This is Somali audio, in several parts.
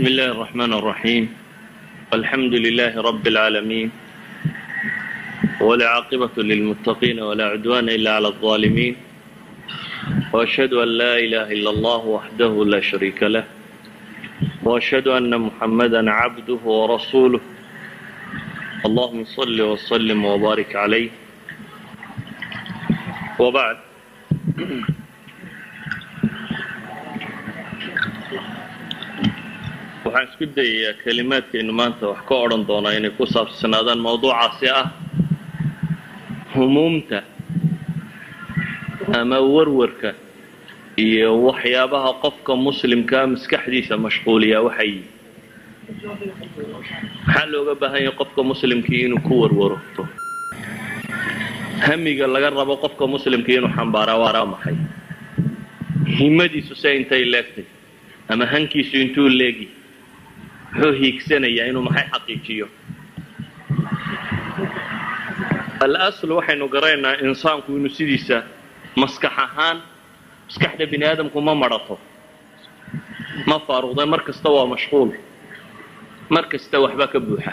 بسم الله الرحمن الرحيم الحمد لله رب العالمين والعاقبة للمتقين ولا عدوان إلا على الظالمين وأشهد أن لا إله إلا الله وحده لا شريك له وأشهد أن محمدا عبده ورسوله اللهم صل وسلم وبارك عليه وبعد waxaan isku dayayaa kelimaadkaynu maanta wax ka odhan doonaa inay ku saabsanaadaan mawduucaasi ah humuumta ama warwarka iyo waxyaabaha qofka muslimkaa maskaxdiisa mashquuliyaa waxay yihin maxaa looga baahan yahay qofka muslimkii inuu ku warwarto hamiga laga rabo qofka muslimkii inuu xambaaraa waaraa maxay himadiisu se intay leegtay ama hankiisu intuu leegi muxuu hiigsanayaa inuu maxay xaqiijiyo alasl waxaynu garanaynaa insaanku inuu sidiisa maskax ahaan maskaxda bini aadamku ma marato ma faaruqda mar kasta waa mashquul mar kasta waxbaa ka buuxa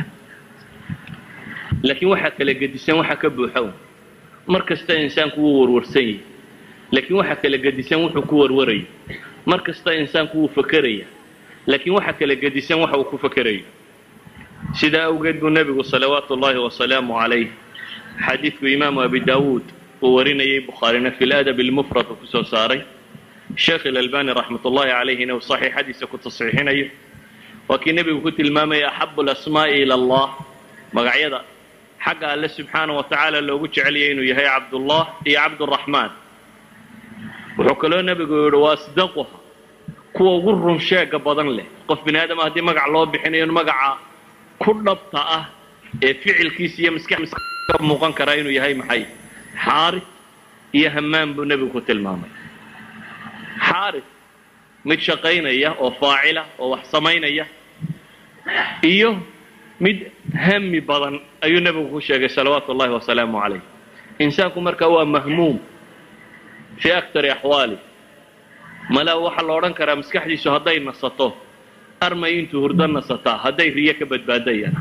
laakiin waxaa kala gedisan waxa ka buuxa mar kasta insaanku wuu warwarsan yahay laakiin waxaa kala gedisan wuxuu ku warwarayo mar kasta insaanku wuu fakeraya laakiin waxa kala gedisan waxa uu ku fakerayo sidaa awgeed buu nebigu salawaatu ullaahi wasalaamu calayh xadiidku imaamu abi daawuud uu warinayay bukhaarina fi ladab lmufrad uu kusoo saaray sheekh ilalbani raxmat ullahi calayhina uu saxiixadiisa ku tasxiixinayo waa kii nebigu ku tilmaamaya axabu lasmaa'i ila allah magacyada xagga alle subxaana wa tacaala loogu jeceliyay inuu yahay cabdullah iyo cabduraxmaan wuxuu kaloo nebigu yihi wa asdaquha kuwa ugu run sheega badan leh qof bini aadama haddii magac loo bixinayo in magaca ku dhabta ah ee ficilkiisa iyo maskax ka muuqan karaa inuu yahay maxay xaaris iyo hammaan buu nebigu ku tilmaamay xaaris mid shaqaynaya oo faacila oo wax samaynaya iyo mid hami badan ayuu nebigu ku sheegay salawaatu ullahi wasalaamu calayh insaanku marka waa mahmuum fii aktari axwaali mala waxaa la odhan karaa maskaxdiisu hadday nasato armay intuu hurdo nasataa hadday riyo ka badbaadayana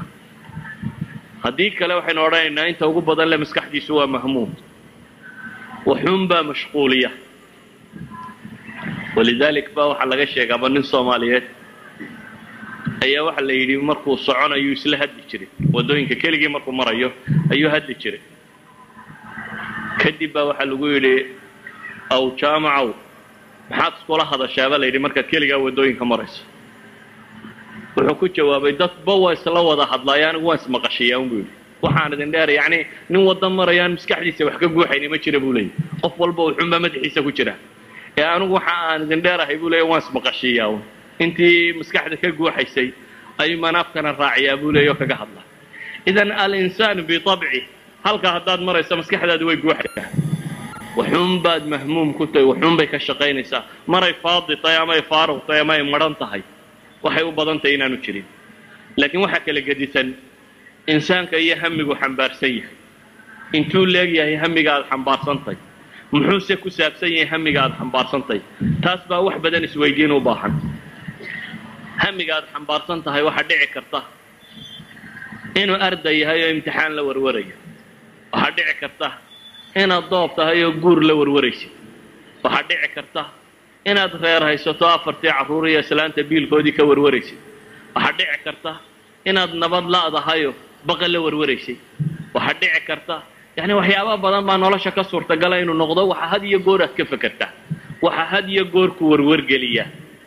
haddii kale waxaynu odhanaynaa inta ugu badan le maskaxdiisu waa mahmuum waxuunbaa mashquuliya walidalik ba waxaa laga sheega ama nin soomaaliyeed ayaa waxa la yidhi markuu soconayuu isla haddi jiray waddooyinka keligii markuu marayo ayuu haddi jiray kadib baa waxaa lagu yidhi aw jaamacow maxaad iskula hadashaaba la yidhi markaad keligaa waddooyinka marayso wuxuu ku jawaabay dadba waa isla wada hadlaaya anigu waan ismaqashiyaa un buu yidhi waxaan idin dheer yacni nin wadda marayaan maskaxdiisa wax ka guuxayni ma jira buu leeyay qof walba wuxuunbaa madaxiisa ku jira ee anigu waxa aan idin dheerahay buu leeya waan ismaqashiyaa un intii maskaxda ka guuxaysay ayuu manaafkana raaciyaa buu leeya oo kaga hadla idan alinsaanu bitabci halka haddaad marayso maskaxdaadu way guuxaysaa waxuun baad mahmuum ku tahay waxuun bay ka shaqaynaysaa maray faadi tahay ama ay faaruq tahay ama ay madhan tahay waxay u badan tahay inaanu jirin laakiin waxaa kala gedisan insaanka iyo hamigu xambaarsan yahay intuu leegyahay hamiga aad xambaarsantahy muxuuse ku saabsan yahay hamiga aad xambaarsantahy taas baa wax badan isweydiin u baahan hamiga aad xambaarsan tahay waxaa dhici karta inuu arday yahay oo imtixaan la warwarayo waxaa dhici karta inaad doob tahay oo guur la warwaraysid waxaa dhici karta inaad reer haysato afartii carruur iyo islaanta biilkoodii ka warwaraysid waxaa dhici karta inaad nabad la'dahayo baqa la warwaraysay waxaa dhici karta yacni waxyaaba badan baa nolosha ka suurtagala inuu noqdo waxa had iyo goor aad ka fekerta waxa had iyo goor ku warwargeliya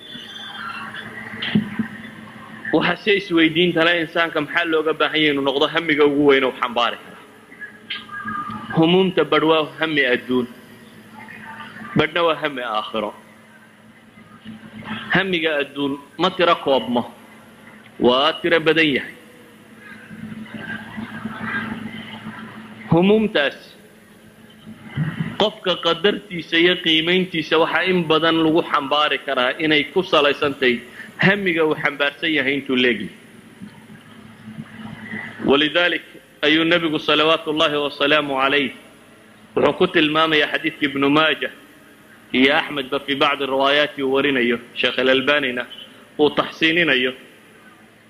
waxa se isweydiintale insaanka maxaa looga baahan yahy inuu noqdo hamiga ugu weyn u xambaari kara humuumta badh waa hami adduun badhna waa hami aakhiro hamiga adduun ma tiro koobmo waa tiro badan yahay humuumtaas qofka qadartiisa iyo qiimayntiisa waxaa in badan lagu xambaari karaa inay ku salaysantahay hamiga uu xambaarsan yahay intuu leegyahay walidalik ayuu nebigu salawaatu ullaahi wasalaamu calayh wuxuu ku tilmaamayaa xadiidka ibnu maaja iyo axmedba fii bacdi riwaayaati uu warinayo sheekh alalbanina uu taxsiininayo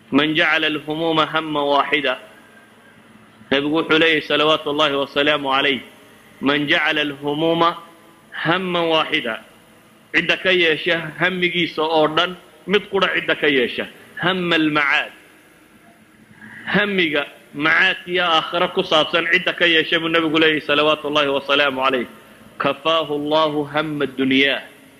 man jacala alhumuuma hama waaxida nebigu wuxuu leeyahy salawaatu اllahi wasalaamu calayh man jacala alhumuuma haman waaxida cidda ka yeesha hamigiisa oo dhan mid qura cidda ka yeesha hama almacaad hamiga macaadkiyo aakhiro ku saabsan cidda ka yeesha buu nebigu leeyahy salawaatu اllahi wasalaamu calayh kafaahu allahu hama dunyaa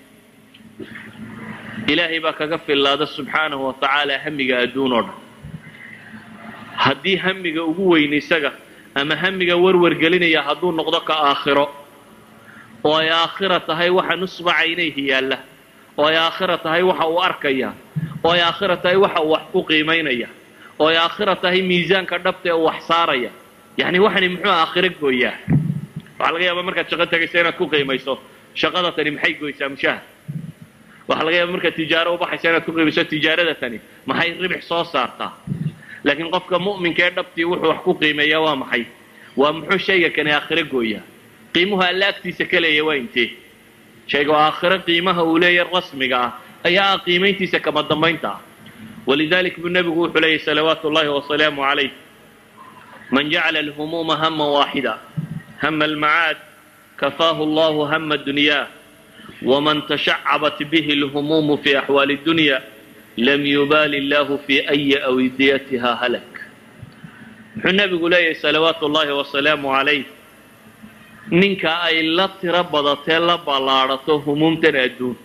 ilaahay baa kaga fillaada subxaanahu wa tacaala hamiga adduun oo dhan haddii hamiga ugu weyn isaga ama hamiga warwargelinaya hadduu noqdo ka aakhiro oo ay aakhira tahay waxa nusba caynayhi yaalla oo ay aakhira tahay waxa uu arkaya oo ay aakhira tahay waxa uu wax ku qiimaynaya oo ay aakhira tahay miisaanka dhabta ee uu wax saaraya yacni waxani muxuu aakhiro gooyaa waxaa laga yaabaa markaad shaqo tegaysa inaad ku qiimayso shaqada tani maxay goysaa mushahar waxaa laga yaaba markaad tijaaro ubaxaysa inaad ku qiimayso tijaarada tani maxay ribix soo saartaa laakiin qofka mu'minka ee dhabtii wuxuu wax ku qiimeeyaa waa maxay waa muxuu shayga kani aakhiro gooyaa qiimuhu alla agtiisa ka leeya waa intee shayga oo aakhiro qiimaha uu leeyahy rasmiga ah ayaa ah qiimayntiisa kama dambaynta ah walidalik buu nebigu wuxuu leeyahy salawaatu ullahi wasalaamu calayh man jacala alhumuuma hama waaxida hama almacaad kafaahu allahu hama dunyaa wman tashacabat bihi اlhumuumu fi axwaali اdunya lam yubaali illahu fi ayi awdiyatiha halak muxuu nebigu leeyahay salawaatu ullahi wasalaamu calayh ninka ay la tiro badatee la ballaadhato humuumtan adduun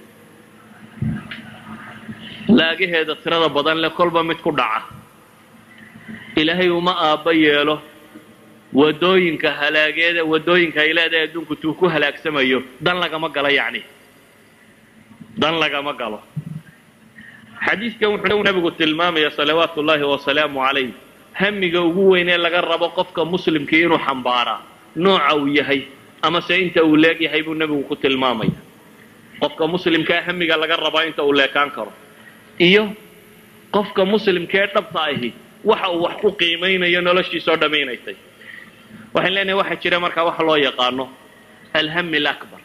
laagaheeda tirada badan le kolba mid ku dhaca ilaahay uma aabba yeelo wadooyinka halaageeda wadooyinka ay leedahay adduunku tuu ku halaagsamayo dan lagama galo yacni dan lagama galo xadiidkan wuxuu nebigu tilmaamaya salawaatu ullaahi wasalaamu calayh hamiga ugu weyn ee laga rabo qofka muslimkii inuu xambaaraa nooca uu yahay amase inta uu leeg yahay buu nebigu ku tilmaamaya qofka muslimkaa hamiga laga rabaa inta uu leekaan karo iyo qofka muslimkee dhabta ahi waxa uu wax ku qiimaynayo noloshiisao dhammaynaysay waxaan leenahay waxaa jira markaa wax loo yaqaano alhami alakbar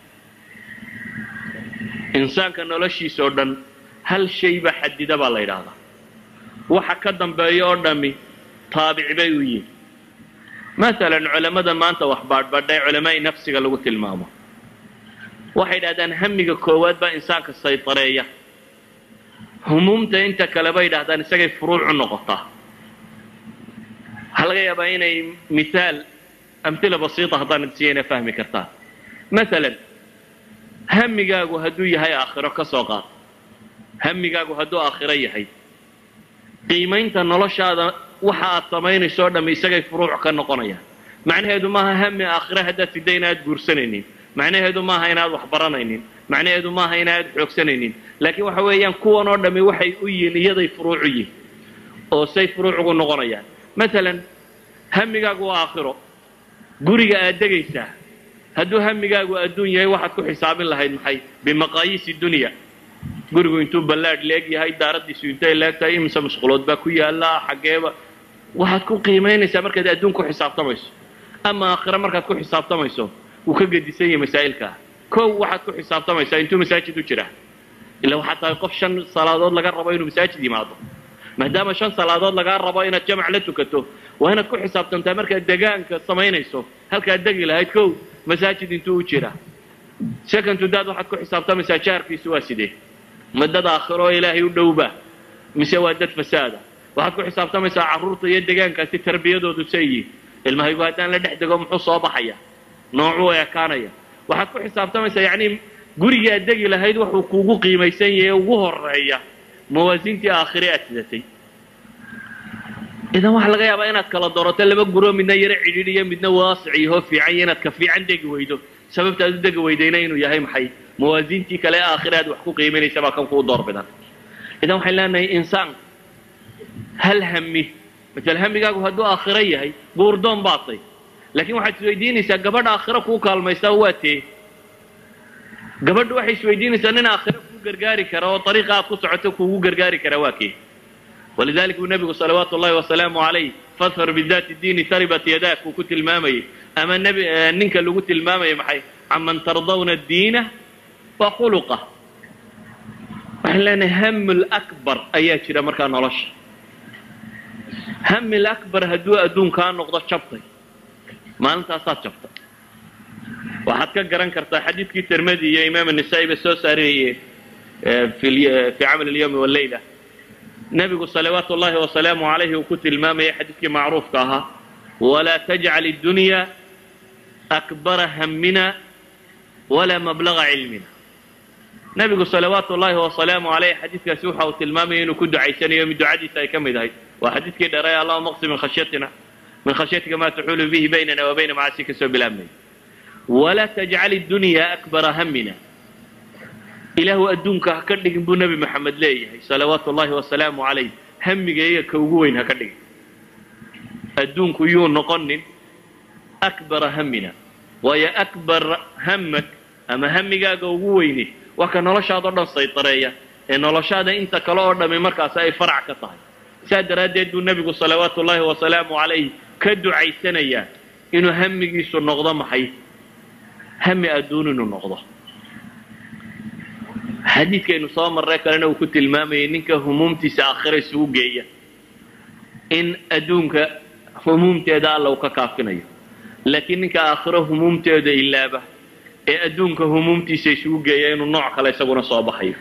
insaanka noloshiisa oo dhan hal shayba xadida baa la yidhaahdaa waxa ka dambeeya oo dhami taabic bay u yihin masalan culammada maanta wax baadhbadhay culamaa'i nafsiga lagu tilmaamo waxay yidhahdaan hamiga koowaad baa insaanka saytareeya humuumta inta kale bay yidhahdaan isagay furuucu noqotaa waxaa laga yaabaa inay mithaal amhila basiita haddaan idsiiya inay fahmi kartaan masalan hamigaagu hadduu yahay aakhiro ka soo qaad hamigaagu hadduu aakhiro yahay qiimaynta noloshaada waxa aad samaynayso o dhamm isagay furuuc ka noqonayaan macnaheedu maaha hami aakhiro haddaad fidda inaad guursanaynin macnaheedu maaha inaad wax baranaynin macnaheedu maaha inaad xoogsanaynin laakiin waxa weeyaan kuwan oo dhammi waxay u yihiin iyaday furuucu yihin oo say furuuc ugu noqonayaan masalan hamigaagu waa aakhiro guriga aad degaysaa hadduu hamigaagu adduun yahay waxaad ku xisaabin lahayd maxay bimaqaayiisi dunya gurigu intuu ballaadh leeg yahay daaraddiisu intay leeg tahay imise mashquulood baa ku yaalla xaggeeba waxaad ku qiimaynaysaa markaad adduun ku xisaabtamayso ama aakhiro markaad ku xisaabtamayso wuu ka gedisan yahay masaa'ilkaa kow waxaad ku xisaabtamaysaa intuu masaajid u jira ila waxaad tahay qof shan salaadood laga rabo inuu masaajid yimaado maadaama shan salaadood lagaa rabo inaad jamac la tukato waa inaad ku xisaabtantaa markaad degaanka samaynayso halkaad degi lahayd kow masaajid intuu u jira secondto daad waxaad ku xisaabtamaysaa jaarkiisu waa sidee ma dad aakhiro oo ilaahay u dhowba mise waa dad fasaada waxaad ku xisaabtamaysaa carruurta iyo degaankaasi tarbiyadoodu sayiin ilmahaygu haddaan la dhex dego muxuu soo baxaya noocuu ekaanaya waxaad ku xisaabtamaysaa yacni gurigii aad degi lahayd wuxuu kuugu qiimaysan yahay ugu horeeya mawaasiintii aakhire aad sidatay idan waxaa laga yaabaa inaad kala doorato laba guroo midna yaro cidhiidhiyo midna waasic yahoo fiican iyo inaad ka fiican degi weydo sababta aad u degi weydayna inuu yahay maxay mawaasiintii kale ee aakhire aad wax ku qiimaynaysa baa kan kuu door bidan idan waxaan leenahay insaan hal hami masal hamigaagu hadduu aakhiro yahay guurdoon baatay laakiin waxaad isweydiinaysaa gabadha aakhiro kuu kaalmaysaa waa tee gabadhu waxay isweydiinaysaa nin aakhiro kuu gargaari kara oo ariiqa aad ku socoto kuugu gargaari kara waa kee walidalik buu nebigu salawaatu ullahi wasalaamu calayh fadfar bidaati diini taribat yadaak uu ku tilmaamayay ama nbi ninka lagu tilmaamayay maxay caman tardawna diina wa khuluqa waxaan leenahay hamul akbar ayaa jira markaa nolosha hamil akbar hadduu adduunkaa noqdo jabtay maalintaasaad jabtay waxaad ka garan kartaa xadiidkii tirmadi iyo imaam النisaa'i ba soo saariyey fi camal اlyawmi wاleyla nebigu salawaatu ullahi wasalaamu calayhi uu ku tilmaamayay xadiidkii macruufka ahaa walaa tajcal اdunya akbara hamina walaa mablaga cilmina nebigu salawaatu ullahi wasalaamu alayh xadiidkaasi waxa uu tilmaamaya inuu ku ducaysanayo mid ducadiisa ay ka mid ahayd waa xadiidkii dheeray allahuma qsi min khashyatina min khashyatika ma taxulu bihi baynana wa bayna macaasi kasoo bilaabnay walaa tajcal اdunya akbara hamina ilaahu adduunka ha ka dhigin buu nebi maxamed leeyahay salawaatu ullahi wasalaamu calayh hamigayga ka ugu weyn ha ka dhigin adduunku yuu noqonin akbara hamina waayo akbar hamak ama hamigaaga ugu weyne waa ka noloshaada o dhan saytareeya ee noloshaada inta kale oo dhami markaasi ay farac ka tahay saa daraaddeed buu nebigu salawaatu ullahi wasalaamu calayh ka ducaysanayaa inuu hamigiisu noqdo maxay hami adduun inuu noqdo xadiidkaynu soo marray kalena uu ku tilmaamayay ninka humuumtiisa aakhira isugu geeya in adduunka humuumteeda alla uu ka kaafinayo laakiin ninka aakhiro humuumteeda ilaaba ee adduunka humuumtiisa isugu geeya inuu nooc kale isaguna soo baxayo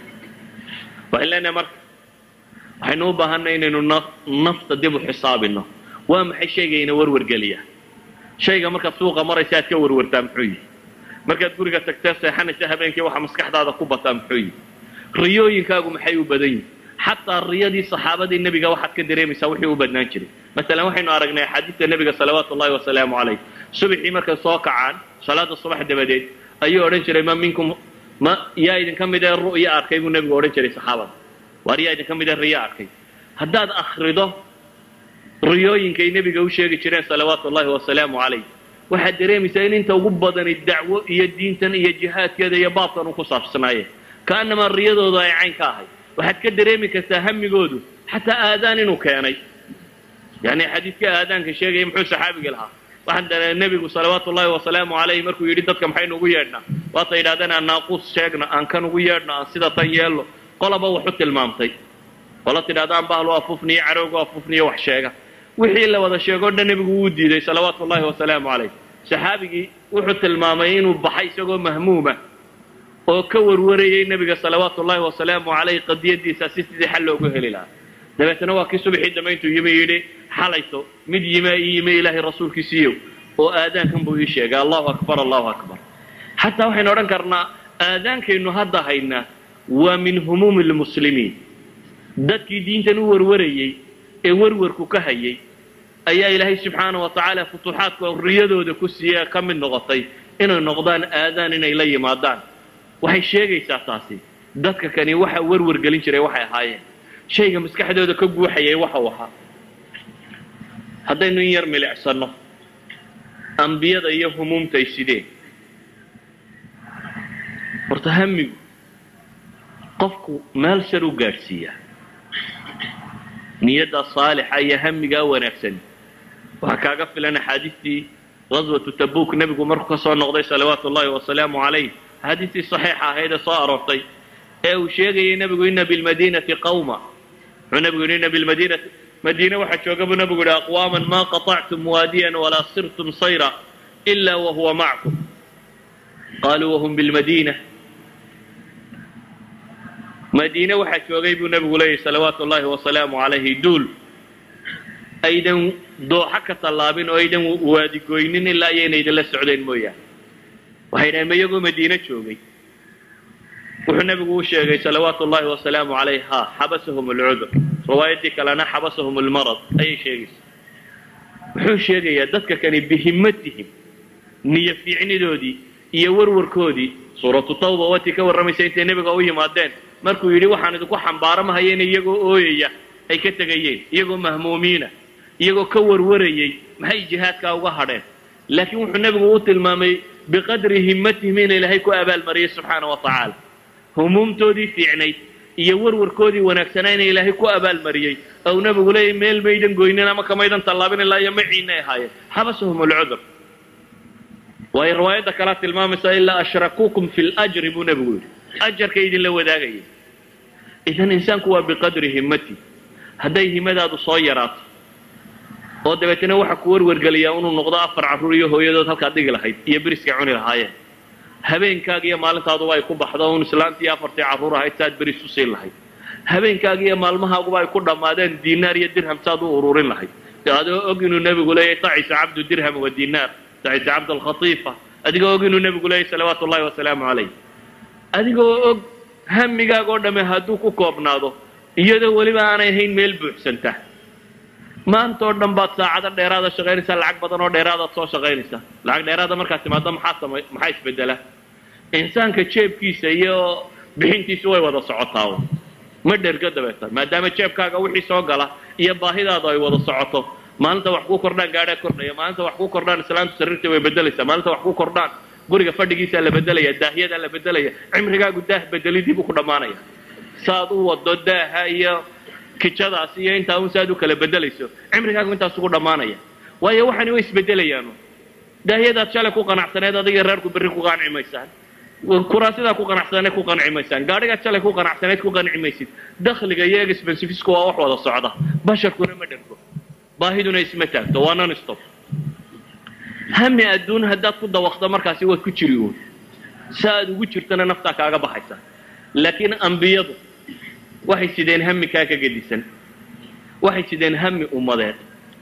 waxaan leenahay marka waxaynu u baahanay inaynu nafta dib u xisaabino waa maxay shaygayna warwargeliya shayga markaad suuqa maraysa aad ka warwartaa muxuu yihi markaad guriga tagtee seexanaysa habeenkii waxa maskaxdaada ku bataa muxuu yihi riyooyinkaagu maxay u badan yihin xataa riyadii saxaabadii nebiga waxaad ka dareemaysaa wixii u badnaan jiray masalan waxaynu aragnay axaadiista nebiga salawaatu ullahi wasalaamu calayh subaxii markay soo kacaan salaada subax dabadeed ayuu odhan jiray ma minkum ma yaa idinka mid ee ru'yo arkay buu nebigu odhan jiray saxaabada waar yaa idinka mid ee riyo arkay haddaad akrido riyooyinkay nebiga u sheegi jireen salawaatu ullahi wasalaamu calayh waxaad dareemaysaa in inta ugu badani dacwo iyo diintan iyo jihaadkeeda iyo baabkan uu ku saabsanaayeen ka'annamaa riyadoodu ay cayn ka ahay waxaad ka dareemi kartaa hamigoodu xataa aadaan inuu keenay yani xadiidka aadaanka sheegaya muxuu saxaabigi lahaa waxaan dareemay nebigu salawaatu ullahi wasalaamu calayh markuu yidhi dadka maxaynu ugu yeedhnaa waata yidhahdeen aan naaquus sheegno aan kan ugu yeedhno aan sida tan yeelno qolaba wax u tilmaamtay qola tidhahdaan bahlu afufniyo caroogu afufniyo wax sheega wixii la wada sheego o dhan nebigu wuu diiday salawaatu ullahi wasalaamu calayh saxaabigii wuxuu tilmaamay inuu baxay isagoo mahmuuma oo ka warwarayay nebiga salawaatu ullahi wasalaamu calayh qadiyadiisa si sidii xal loogu heli lahaa dabeetna waa kii subaxii dambe intuu yimi yidhi xalayto mid yime ii yimi ilaahay rasuulkiisiiyow oo aadaankan buu ii sheegay allahu akbar allahu akbar xataa waxaynu odhan karnaa aadaankaynu hadda haynaa waa min humuumi lmuslimiin dadkii diintan u warwarayey ee warwarku ka hayay ayaa ilaahay subxaana wa tacaala futuuxaadka riyadooda ku siiye ka mid noqotay inay noqdaan aadaan inay la yimaadaan waxay sheegaysaa taasi dadka kani waxa warwar gelin jiray waxay ahaayeen shayga maskaxdooda ka guuxayay waxa uu ahaa haddaynu in yar milicsano ambiyada iyo humuumta ay sideen horta hamigu qofku meel shar u gaadhsiiyaa niyadda saalixa iyo hamigaa wanaagsan waxaa kaaga filan axaadiistii gaswatu tabuk nebigu markuu ka soo noqday salawaatu ullahi wasalaamu calayh axaadiistii saxiixa ahayd ee soo aroortay ee uu sheegayay nebigu ina bilmadinati qawma wuxuu nebigu yidhi ina bilmadinati madiine waxaa jooga buu nebigu yidhi aqwaaman ma qaطactum waadiyan walaa sirtum sayra ila wahuwa macakum qaluu wahum bilmadina madiine waxaa joogay buu nebigu leeyahy salawaatu ullahi wasalaamu calayhi duul aydan dooxo ka tallaabin oo aydan waadigoynin ilaa ayayna idinla socdeen mooyaane waxay dhaheen ma iyagoo madiine joogay wuxuu nebigu u sheegay salawaatu ullahi wasalaamu calayh ha xabasahum alcudur riwaayaddii kalena xabasahum almarad ayay sheegaysa wuxuu sheegayaa dadka kani bihimatihim niyo fiicnidoodii iyo warwarkoodii suuratu tawba watii ka warramaysa intay nebiga u yimaadeen markuu yidhi waxaan idinku xambaaramahayen iyagoo ooyaya ay ka tegayeen iyagoo mahmuumiina iyagoo ka warwarayay maxay jihaadkaa uga hadheen laakiin wuxuu nebigu u tilmaamay biqadri himmatihim in ilaahay ku abaalmariyay subxaana wa tacaala humuumtoodii fiicnayd iyo warwarkoodii wanaagsanaa ina ilaahay ku abaalmariyey ou nebigu leeyahy meel maydan goynin ama kamaydan tallaabin ilaa iyo maciinay ahaayeen xabasahum alcudur waayo riwaayadda kalea tilmaamaysa ilaa ashrakuukum fi ljri buu nebigu yidhi ajarka idinla wadaagaya idan insaanku waa biqadri himmati hadday himadaadu soo yaraato oo dabeetana waxa ku warwargeliyaa inuu noqdo afar carruur iyo hooyadood halkaad dhigi lahayd iyo beriskay cuni lahaayeen habeenkaaga iyo maalintaaduba ay ku baxdo un islaantii afartii carruur ahayd saad beris u siin lahayd habeenkaaga iyo maalmahaaguba ay ku dhammaadeen diinaar iyo dirham saad u ururin lahayd adoo og inuu nebigu leeyahay tacisa cabdu dirham wa diinaar tacisa cabd alkhatiifa adigoo og inuu nebigu leeyahay salawaatu ullahi wasalaamu calayh adigoo og hamigaaga oo dhamme hadduu ku koobnaado iyadoo weliba aanay ahayn meel buuxsanta maanta oo dhan baad saacado dheeraada shaqaynaysaa lacag badan oo dheeraadaad soo shaqaynaysaa lacag dheeraada markaad timaado maxaa samay maxaa isbedela insaanka jeebkiisa iyo bixintiisu way wada socotaa ma dhergo dabeeta maadaama jeebkaaga wixii soo gala iyo baahidaadu ay wada socoto maalinta wax ku kordhaan gaadhaa kordhaya maalinta wax ku kordhaan islaantu sariirta way bedelaysaa maalinta wax ku kordhaan guriga fadhigiisaa la bedelaya daahyadaa la bedelaya cimrigaagu daah bedelidii buu ku dhammaanaya saad u wado daaha iyo kijadaas iyo intaa un saad u kala bedelayso cimrigaagu intaas ugu dhammaanaya waayo waxani way isbedelayaan daahyadaad shalay ku qanacsaneed adiga reerku berri ku qanci maysaan kuraasidaa ku qanacsaneed ku qanci maysaan gaadhigaad shalay ku qanacsaneed ku qanci maysid dakhliga iyo expensivisku waa wax wada socda basharkuna ma dhergo baahiduna isma taagto waa non stop hami adduun haddaad ku dawaqdo markaasi waad ku jiri uun sa aad ugu jirtana naftaa kaaga baxaysa laakiin ambiyadu waxay sideen hami kaa ka gedisan waxay sideen hami ummadeed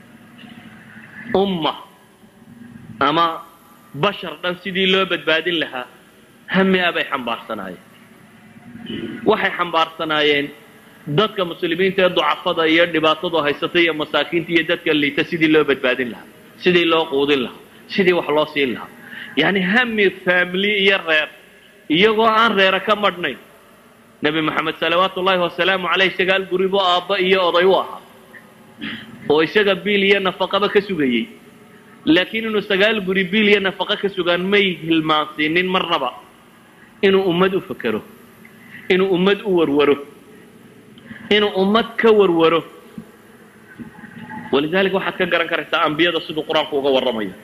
umma ama bashar dhan sidii loo badbaadin lahaa hami a bay xambaarsanaayeen waxay xambaarsanaayeen dadka muslimiinta ee ducafada iyo dhibaatadu haysata iyo masaakiinta iyo dadka liita sidii loo badbaadin lahaa sidii loo quudin lahaa sidii wax loo siin lahaa yacni hami family iyo reer iyagoo aan reera ka madhnayn nebi moxamed salawaatu ullaahi wasalaamu caleyh sagaal guribo aabba iyo oday u ahaa oo isaga biil iyo nafaqaba ka sugayey laakiin inuu sagaal guri biil iyo nafaqo ka sugaan may hilmaansiinin marnaba inuu ummad u fekero inuu ummad u warwaro inuu ummad ka warwaro walidaalika waxaad ka garan karaysaa ambiyada siduu qur-aanku uga warramayo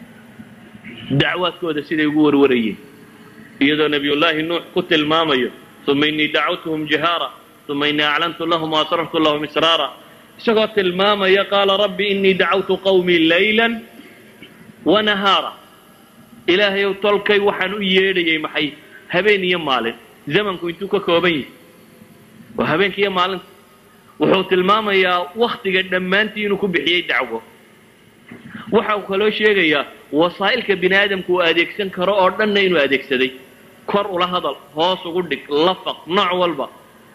dacwaadkooda siday ugu warwarayeen iyadoo nebiyullaahi nuux ku tilmaamayo uma inii dacawtuhum jihaara uma inii aclantu lahum waasrartu lahum israara isagoo tilmaamaya qaala rabbi inii dacawtu qawmii laylan wanahaara ilaahayow tolkay waxaan u yeedhayay maxay habeen iyo maalin zamanku intuu ka kooban yahay waa habeenka iyo maalinta wuxuu tilmaamayaa waktiga dhammaantii inuu ku bixiyey dacwo waxa uu kaloo sheegayaa wasaa'ilka bini aadamku uu adeegsan karo oo dhanna inuu adeegsaday kor ula hadal hoos ugu dhig lafaq nooc walba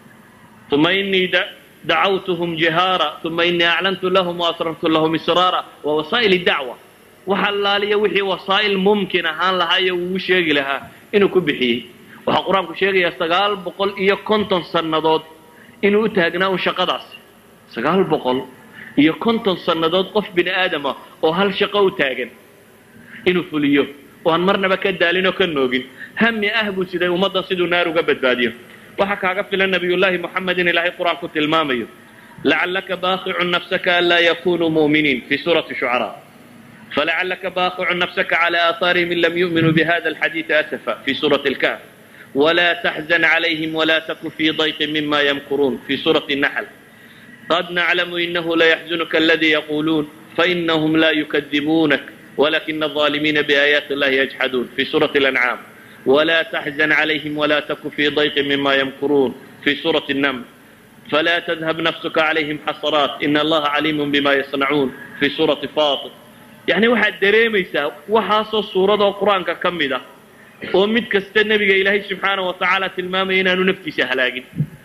uma inii dacawtuhum jihaara uma inii aclantu lahum waasrartu lahum israara waa wasaa'il dacwa waxa allaaliya wixii wasaa'il mumkin ahaan lahaayo uu sheegi lahaa inuu ku bixiyey waxaa qur-aanku sheegayaa sagaal boqol iyo konton sannadood inuu u taagnaa un shaqadaasi sagaal boqol iyo konton sannadood qof bini aadama oo hal shaqo u taagan inuu fuliyo oo aan marnaba ka daalin oo ka noogin hami ah buu siday ummaddan siduu naar uga badbaadiyo waxaa kaaga filan nabiyullaahi moxamed in ilaahay qur-aanku tilmaamayo lacallaka baaqicun nafsaka an laa yakunuu mu'miniin fi suurati shucaraa فلعلك باخع نفسك على آثارهم إن لم يؤمنوا بهذا الحديث أسفا في سورة الكهف ولا تحزن عليهم ولا تك في ضيق مما يمكرون في سورة النحل قد نعلم إنه ليحزنك الذي يقولون فإنهم لا يكذبونك ولكن الظالمين بآيات الله يجحدون في سورة الأنعام ولا تحزن عليهم ولا تك في ضيق مما يمكرون في سورة النمل فلا تذهب نفسك عليهم حسرات إن الله عليم بما يصنعون في سورة فاطر yacni waxaad dareemaysaa waxaasoo suuradoo qur-aanka ka mid ah oo mid kasta nebiga ilaahay subxaana wa tacaala tilmaamaya inaanu naftiisa halaagin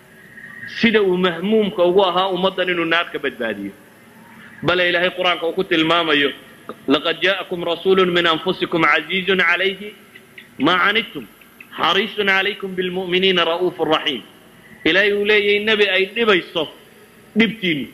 sida uu mahmuumka ugu ahaa ummaddan inuu naar ka badbaadiyo bale ilaahay qur-aanka uu ku tilmaamayo laqad jaa'akum rasuulu min anfusikum casiizun calayhi maa canidtum xariisun calaykum bilmu'miniina ra'uufu raxiim ilaahay uu leeyahay nebi ay dhibayso dhibtiinnu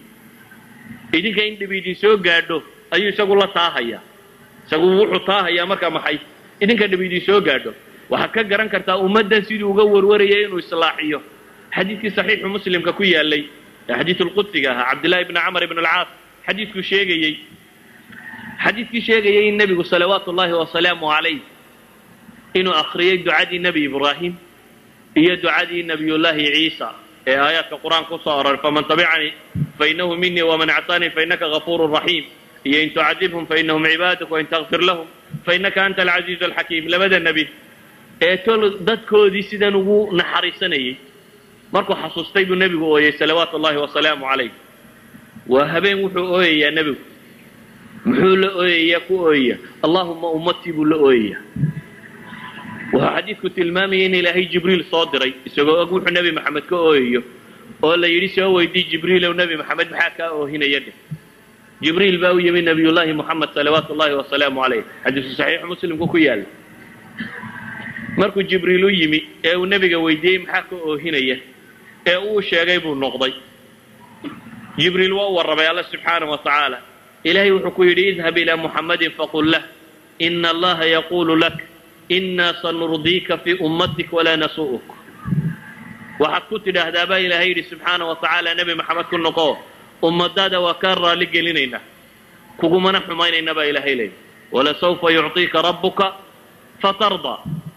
idinka in dhib idin soo gaadho ayuu isagu la taahayaa isagu wuxuu taahayaa markaa maxay idinka dhib idin soo gaadho waxaad ka garan kartaa ummaddan siduu uga warwarayay inuu islaaxiyo xadiidkii saxiixu muslimka ku yaalay ee xadiidu lqudsiga ahaa cabdillahi bni camar ibn alcaas xadiidkuu sheegayey xadiidkii sheegayay in nebigu salawaatu ullaahi wasalaamu calayh inuu akhriyey ducadii nebi ibraahim iyo ducadii nebiyullaahi ciisa ee aayaadka qur-aanka kusoo aroray faman tabicanii fainahu minii waman actaanii fainaka gafuuru raxiim iyo in tucadibhum fainahum cibaaduk wain takfir lahum fainaka anta alcaziizu alxakiim labada nebi ee tol dadkoodii sidan ugu naxariisanayay markuu xasuustay buu nebigu ooyey salawaatu ullahi wasalaamu calayh waa habeen wuxuu ooyayaa nebigu muxuu la ooyayaa ku ooyaya allahuma ummatii buu la ooyayaa wuxuu xadiidku tilmaamayay in ilaahay jibriil soo diray isagoo og wuxuu nebi maxamed ka ooyayo oo la yidhi soo weydii jibriilow nebi maxamed maxaa kaa oohinaya dheh jibriil baa u yimi nabiyullaahi moxamed salawaatu ullahi wasalaamu calayh xadiisu saxiixu muslimku ku yaalla markuu jibriil u yimi ee uu nebiga weydiiyey maxaa ka oohinaya ee uu sheegay buu noqday jibriil waa u warramay alla subxaana wa tacaala ilaahay wuxuu ku yidhi idhab ilaa muxammadin faqul lah ina allaha yaquulu lak inaa sanurdiika fii ummatik walaa nasu'uk waxaad ku tidhaahdaa baa ilaahay yidhi subxaana wa tacaala nebi maxamed ku noqo ummadaada waa kaa raalli gelinaynaa kugumana xumaynayna baa ilaahay leeyay walasawfa yucطiika rabbuka fatardaa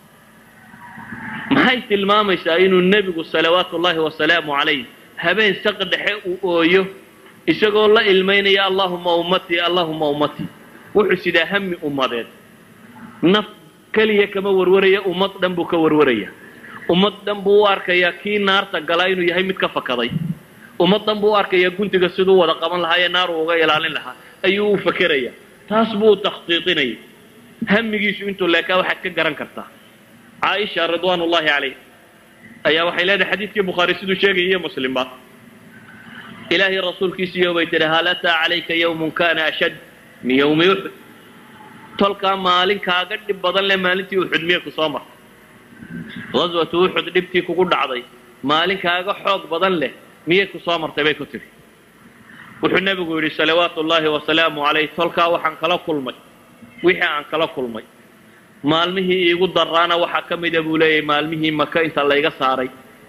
maxay tilmaamaysaa inuu nebigu salawaatu ullahi wasalaamu calayh habeen saq dhexe uu ooyo isagoo la ilmaynaya allahuma ummatii allahuma ummatii wuxuu sidaa hami ummadeed naf keliya kama warwaraya ummad dhan buu ka warwaraya ummad dhan buu u arkayaa kii naarta galaa inuu yahay mid ka fakaday ummad dhan buu u arkayaa guntiga siduu wada qaban lahaa ee naaru uga ilaalin lahaa ayuu u fakeraya taas buu u takhtiiqinaya hamigiisu intuu leekaa waxaad ka garan kartaa caaisha ridwaan ullahi calayh ayaa waxay leedahay xadiidkii bukhaari siduu sheegaya iyo muslimba ilaahay rasuulkiisiiyo bay tidhi hal ataa calayka yawmun kana ashad min yawmi uxud tolkaa maalin kaaga dhib badan leh maalintii uxud miyay ku soo martay gaswatu uxud dhibtii kugu dhacday maalin kaaga xoog badan leh miyay ku soo martay bay ku tidhi wuxuu nebigu yidhi salawaatu ullaahi wasalaamu calayh tolkaa waxaan kala kulmay wixii aan kala kulmay maalmihii iigu daraana waxaa ka mida buu leeyahay maalmihii maka inta layga saaray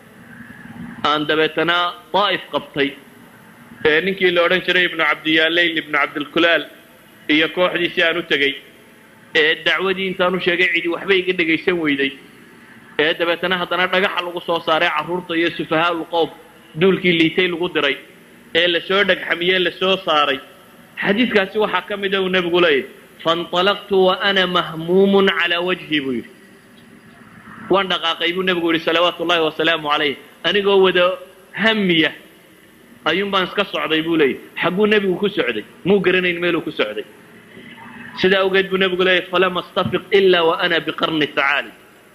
aan dabeetana daa'if qabtay ee ninkii la odhan jiray ibnu cabdiyaaleyl ibnu cabdilkulaal iyo kooxdiisii aan u tegey ee dacwadii intaan u sheegay cidi waxba iga dhegaysan weyday ee dabeetana haddana dhagaxa lagu soo saaray carruurta iyo sufahaa'ul qowm duulkii liitay lagu diray ee lasoo dhagxamiyey lasoo saaray xadiidkaasi waxaa ka mida uu nebigu leeyahy fainطalaqtu wa ana mahmuumun calaa wajhi buu yidhi waan dhaqaaqay buu nebigu yidhi salawaatu ullahi wasalaamu calayh anigoo wada hamiya ayuun baan iska socday buu leeyahy xagguu nebigu ku socday muu garanayn meeluu ku socday sidaa awgeed buu nebigu leeyahy falama astafiq ila wa ana biqarni tacaali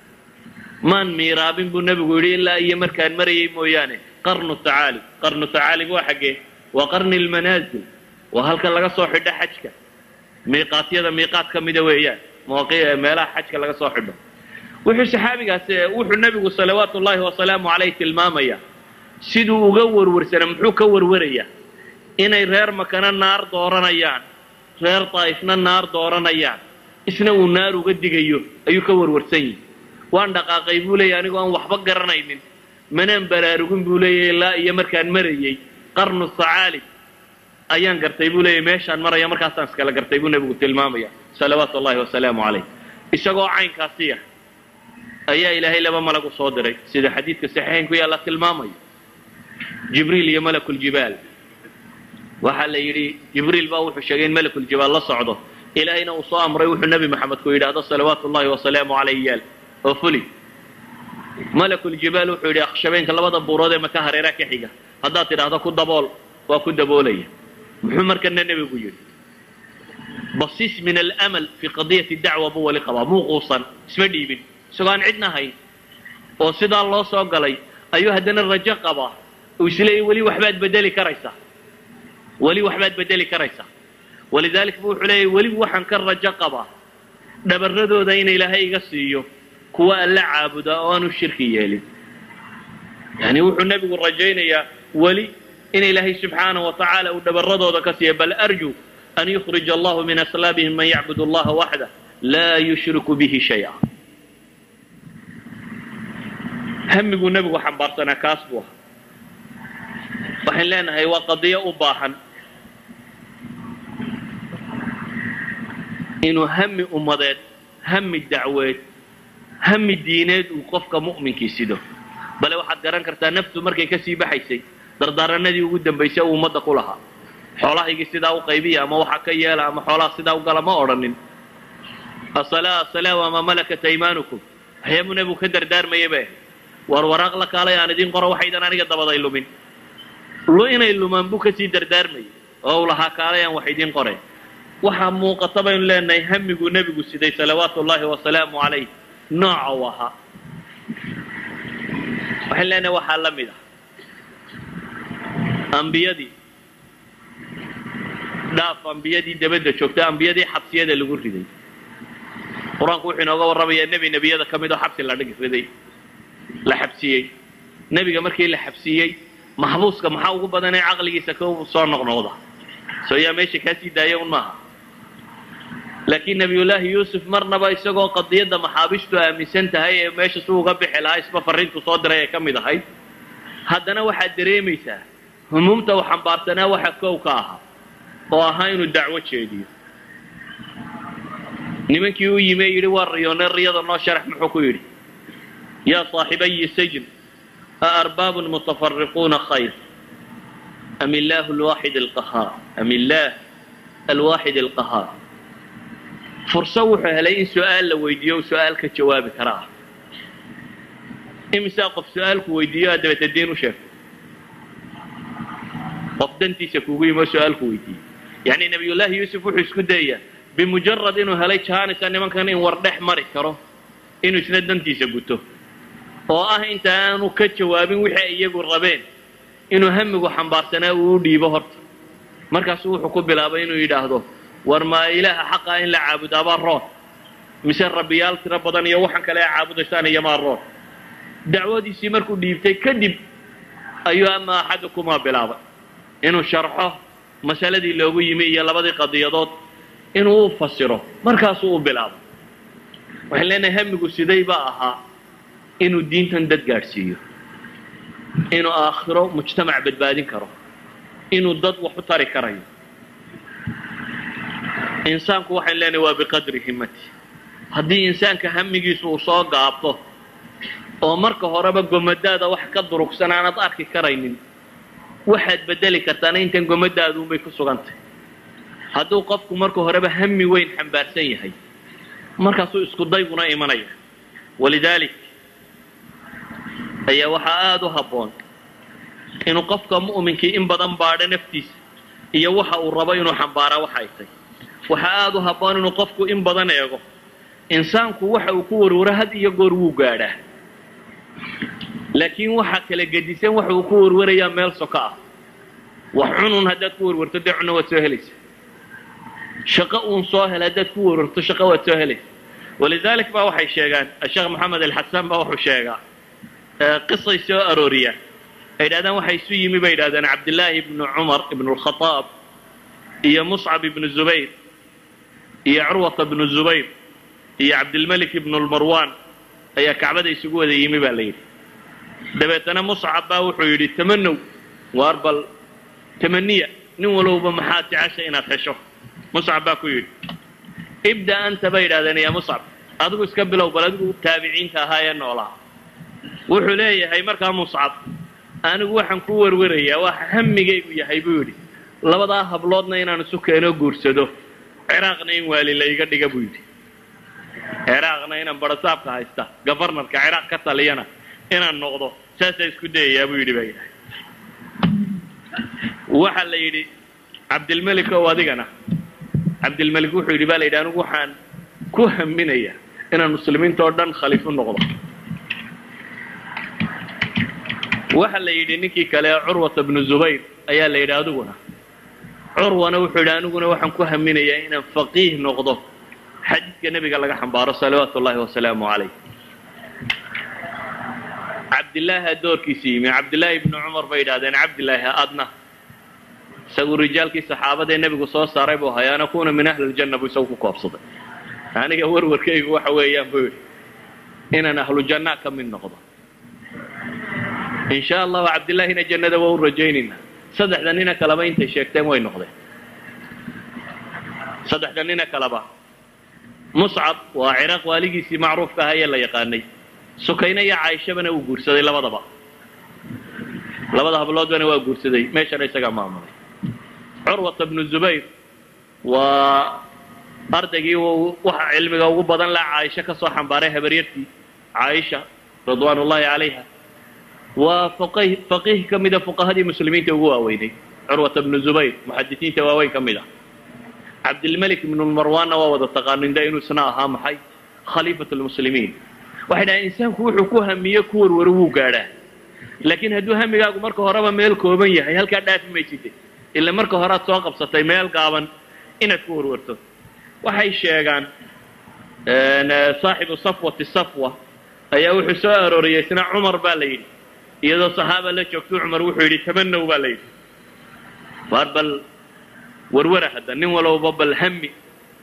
maan miiraabin buu nebigu yidhi ilaa iyo markaan marayay mooyaane qarnu tacaali qarnu tacaalib waa xaggee waa qarni lmanaazil waa halka laga soo xidho xajka miiqaatyada miiqaat ka mida weeyaan meelaha xajka laga soo xidho wuxuu saxaabigaas wuxuu nebigu salawaatu ullaahi wasalaamu calayh tilmaamaya siduu uga warwarsana muxuu ka warwarayaa inay reer makana naar dooranayaan reer daa'ifna naar dooranayaan isna uu naar uga digayo ayuu ka warwarsan yihi waan dhaqaaqay buu leeyahy anigoo aan waxba garanaynin manaan baraarugin buu leeyahy ilaa iyo markaan marayey qarnu sacaalib ayaan gartay buu leeyahy meeshaan maraya markaasaan iskala gartay buu nebigu tilmaamaya salawaatu ullahi wasalaamu calayh isagoo caynkaasiya ayaa ilaahay laba malag u soo diray sida xadiidka saxiixaynku yaalla tilmaamayo jibriil iyo malakuljibaal waxaa la yidhi jibriil baa wuxuu sheegay in malakuljibaal la socdo ilaahayna uu soo amray wuxuu nebi maxamed ku yidhaahdo salawaatu ullahi wasalaamu calayh yaal oo fuli malakuljibaal wuxuu yidhi akhshabeenka labada buurood ee maka hareeraa ka xiga haddaad tidhaahdo ku dabool waa ku daboolaya muxuu markana nebigu yidhi basiis min alamal fii qadiyati dacwa buu wali qabaa muu quusan isma dhiibin isagoo aan cidna hayn oo sidaa loo soo galay ayuu haddana rajo qabaa uu isleeyay weli waxbaad bedeli karaysaa weli waxbaad bedeli karaysaa walidalik bu wuxuu leeyahy weli waxaan ka rajo qabaa dhabarradooda in ilaahay iga siiyo kuwa alla caabuda oo aanu shirki yeelin yani wuxuu nebigu rajaynayaa weli in ilaahay subxaanaه wa tacaala uu dhabarradooda ka siiya bal arju an yukhrija allahu min aslaabihim man yacbud allaha waxdah laa yushriku bihi shaya hamiguu nebigu xambaarsanaa kaas buu ahaa waxaan leenahay waa qadiyo u baahan inuu hami ummadeed hami dacweed hami diineed uu qofka mu'minkii sido bale waxaad garan kartaa naftu markay kasii baxaysay dardaaranadii ugu dambaysay uu ummadda ku lahaa xoolahaygii sidaa u qaybiya ama waxa ka yeela ama xoolaha sidaa u gala ma odhanin asalaa asalaa wamaa malakat aymaanukum waxyaabuu nebigu ka dardaarmaya bay ahayd war waraaq la kaalay aan idiin qoro waxaydan aniga dabaday lumin lu inay lumaan buu kasii dardaarmayay oo u lahaa kaalay aan wax idiin qoreen waxaa muuqata baynu leenahay hamiguu nebigu siday salawaatu ullaahi wasalaamu calayh nooca u ahaa waxaynu leenahay waxaa la mid ah ambiyadii dhaaf ambiyadii dabadda joogta ambiyadii xabsiyada lagu riday qur-aanku wuxuu inooga warramayaa nebi nebiyada ka mid oo xabsi la dhig riday la xabsiyey nebiga markii la xabsiyey maxbuuska maxaa ugu badan ee caqligiisa ka soo noqnoqda soo yaa meesha kaa sii daaya un maaha laakiin nebiyullaahi yuusuf marnaba isagoo qadiyadda maxaabistu aaminsan tahay ee meesha si uga bixi lahaa isba farriintu soo diray ee ka mid ahayd haddana waxaad dareemaysaa humuumta uu xambaarsanaa waxa kow ka ahaa oo ahaa inuu dacwo jeediyo nimankii u yimi ee yidhi waa riyoone riyada noo sharax muxuu ku yidhi yaa saaxibayi sajn aarbaabun mutafariquuna khayr am illaahu alwaaxid alqahaar am illaah alwaaxid alqahaar furso wuxuu helay in su-aal la weydiiyo u su-aal ka jawaabi karaa imisaa qof su-aalku weydiiyo aad dabata diin u sheegto qof dantiisa kuugu yimi oo su-aalku weydiiyey yacni nabiyullaahi yuusuf wuxuu isku dayayaa bimujarad inuu helay jaanisa nimankan in war dhex mari karo inuu isna dantiisa guto oo ah inta aanu ka jawaabin wixii ay iyagu rabeen inuu hamigu xambaarsanaa uu u dhiibo horta markaasuu wuxuu ku bilaabay inuu yidhaahdo war maa ilaaha xaqaa in la caabudaabaa roon mise rabbiyaal tiro badan iyo waxaan kale a caabudaysaan iyomaa roon dacwadiisii markuu dhiibtay kadib ayuu ama axadukumaa bilaabay inuu sharxo masaladii loogu yimi iyo labadii qadiyadood inuu u fasiro markaasuu u bilaabay waxaan leenahay hamigu siday baa ahaa inuu diintan dad gaadhsiiyo inuu aakhiro mujtamac badbaadin karo inuu dad wax u tari karayo insaanku waxayn leenahay waa biqadri himmati haddii insaanka hamigiisu uu soo gaabto oo marka horeba gomadaada wax ka durugsan aanad arki karaynin waxaad bedeli kartaana intan gomadaadunbay ku sugantay hadduu qofku marka horeba hami weyn xambaarsan yahay markaasuu isku dayguna imanaya walidaalik ayaa waxaa aada u habboon inuu qofka mu'minkii in badan baadho naftiisa iyo waxa uu rabo inuu xambaaraa waxa ay tay waxaa aada u habboon inuu qofku in badan eego insaanku waxa uu ku warwaro had iyo goor wuu gaadhaa laakiin waxa kala gedisan waxa uu ku warwarayaa meel soko ah wax cunun haddaad ku warwarto dee cunno waad soo helaysa shaqo uun soo hel haddaad ku warwarto shaqo waad soo helaysa walidaalik baa waxay sheegaan asheekh maxamed alxasaan baa wuxuu sheegaa qisay soo arooriyaan ay yidhahdaan waxay isu yimi bay yidhahdeen cabdillaahi ibnu cumar ibnu lkhataab iyo muscab ibnu zubayr iyo curwata ibnu zubayr iyo cabdilmelik ibnu lmarwan ayaa kacbada isugu wada yimi baa la yidhi dabeetana muscab baa wuxuu yidhi tamanow waar bal tamaniya nin walowba maxaad jecesha inaad hesho muscab baa ku yidhi ibda anta bay yidhahdeen yaa muscab adigu iska bilow bal adigu taabiciinta ahaa ee noolaa wuxuu leeyahay markaa muscab anigu waxaan ku warwarayaa waxa hamigaygu yahay buu yidhi labadaa habloodna inaan isu keeno guursado ciraaqna in waali la iga dhiga buu yidhi ciraaqna inaan barasaabka haysta gofarnarka ciraaq ka taliyana inaan noqdo saasaa isku dayayaa buu yidhi baa yidhahay waxa la yidhi cabdilmelik ow adigana cabdilmelik wuxuu yidhi ba la yidhi anigu waxaan ku haminayaa inaan muslimiinta oo dhan khaliif u noqdo waxa la yidhi ninkii kale ee curwata bnu zubayr ayaa la yidhi adiguna curwana wuxuu yidhi aniguna waxaan ku haminayaa inaan faqiih noqdo xadiidka nebiga laga xambaaro salawaatu ullahi wasalaamu calayh cabdillaaha doorkiisa yimi cabdillaahi ibnu cumar bay yidhahdeen cabdillaahi adna isagu rijaalkii saxaabada ee nebigu soo saaray buu ahay ana kuna min ahli ljanna buu isagu ku koobsaday aniga warwarkaygu waxa weeyaan buu yidhi inaan ahlu janna ka mid noqdo in sha allahu cabdillaahina jannada waa u rajaynayna saddexda nina kaleba intay sheegteen way noqdeen saddexda nina kaleba muscab waa ciraaq waaligiisii macruufka ahaa ee la yaqaanay sukayna iyo caaishabana uu guursaday labadaba labada habloodbana waa guursaday meeshana isagaa maamulay curwata bnu zubayr waa ardaygii waxa cilmiga ugu badan la caaisha ka soo xambaaray habaryartii caaisha ridwaan ullahi calayha waa faqih faqiih ka mida fuqahadii muslimiinta ugu waaweynay curwata bnu zubayr muxadisiinta waaweyn ka mid ah cabdilmalik ibnu marwaanna waa wada taqaaninda inuu isna ahaa maxay khaliifat lmuslimiin waxay dhahay insaanku wuxuu ku hamiye ku warwaro wuu gaadhaa laakiin hadduu hamigaagu marka horeba meel kooban yahay halkaa dhaafi mayside ila marka horead soo qabsatay meel gaaban inaad ku warwarto waxay sheegaan saaxibu safwati safwa ayaa wuxuu soo arooriyey isna cumar baa la yidhi iyadoo saxaaba la joogto cumar wuxuu yidhi tamanow baa la yidhi waar bal warwara hadda nin walowba bal hami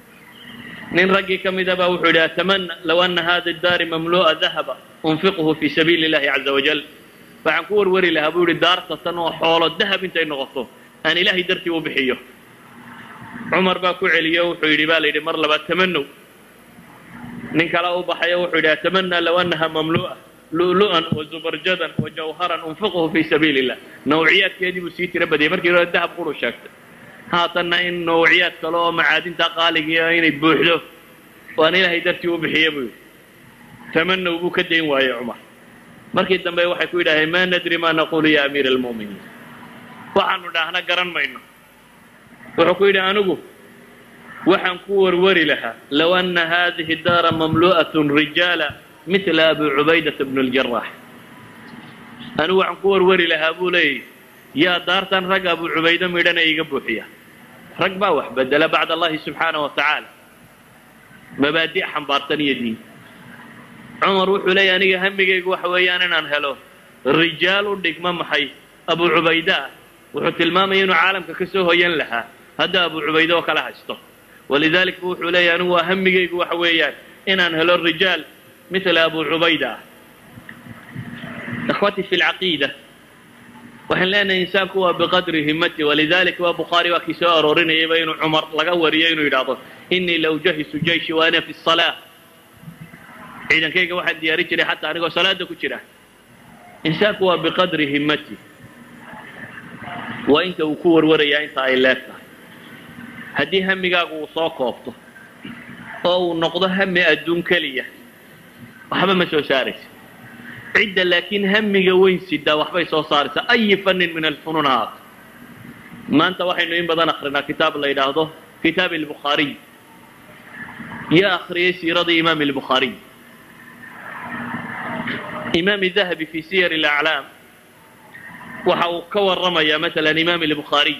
nin raggii ka mida baa wuxuu yidhi atamana low ana hada daari mamlu'a dahaba unfiqhu fi sabiili اllahi caza wajal waxaan ku warwari lahaa buu yihi daarta tan oo xoolo dahab intay noqoto aan ilaahay dartii u bixiyo cumar baa ku celiyo wuxuu yidhi ba la yidhi mar labaad tamanow nin kale u baxayo wuxuu yidhi atamana low anaha mamlu'a lu'lu'an wazubarjadan wajawharan unfiqhu fi sabiili illah nawciyaadkeedii buu sii tiro badiyay markii hore dahab quru sheegtay haatanna in nawciyaad kale oo macaadinta qaaligiia inay buuxdo oo aan ilaahay dartii u bixiyo buu yidhi tamanow buu ka dayn waayey cumar markii dambe waxay ku yidhaaheen ma nadri ma naqulu ya amiira almu'miniin waxaanu dhaahna garan mayno wuxuu ku yidhi anigu waxaan ku warwari lahaa low ana hadihi daara mamlu'aة rijaala mila abi cubaydata bn اljarax anigu waxaan ku warwari lahaa buu leeyahy yaa daartan rag abu cubaydo midhana iga buuxiya rag baa wax bedela bacd allahi subxaanaه wa tacaala mabaadi' xambaarsan iyo diin cumar wuxuu leeyahy aniga hamigaygu waxa weeyaan inaan helo rijaal u dhigma maxay abu cubayda ah wuxuu tilmaamaya inuu caalamka ka soo hoyan lahaa hadda abu cubayde oo kala haysto walidalik bu wuxuu leeyahy anigu waa hamigaygu waxa weeyaan inaan helo rijaal mila abu cubayda ah ikhwatii fi lcaqiida waxaan leenahay insaanku waa biqadri himati walidalik waa bukhaari waa kii soo aroorinayayba inuu cumar laga wariyo inuu yidhaahdo inii la ujahisu jayshi wa ana fi salaa ciidankayga waxaan diyaarin jiray xataa anigoo salaada ku jira insaanku waa biqadri himati waa inta uu ku warwarayaa inta ay leegtahay haddii hamigaagu uu soo koobto oo uu noqdo hami adduun keliya waxba ma soo saaraysa cidda laakiin hamiga weyn sidaa waxbay soo saaraysaa ayi fannin min alfunuun ha haato maanta waxaynu in badan akrinaa kitaab la yidhaahdo kitaab albukhaariy yaa akhriyay siiradii imaam albukhaariy imaam dahabi fi siyar alaclaam waxa uu ka waramayaa maala imaam albukhaariy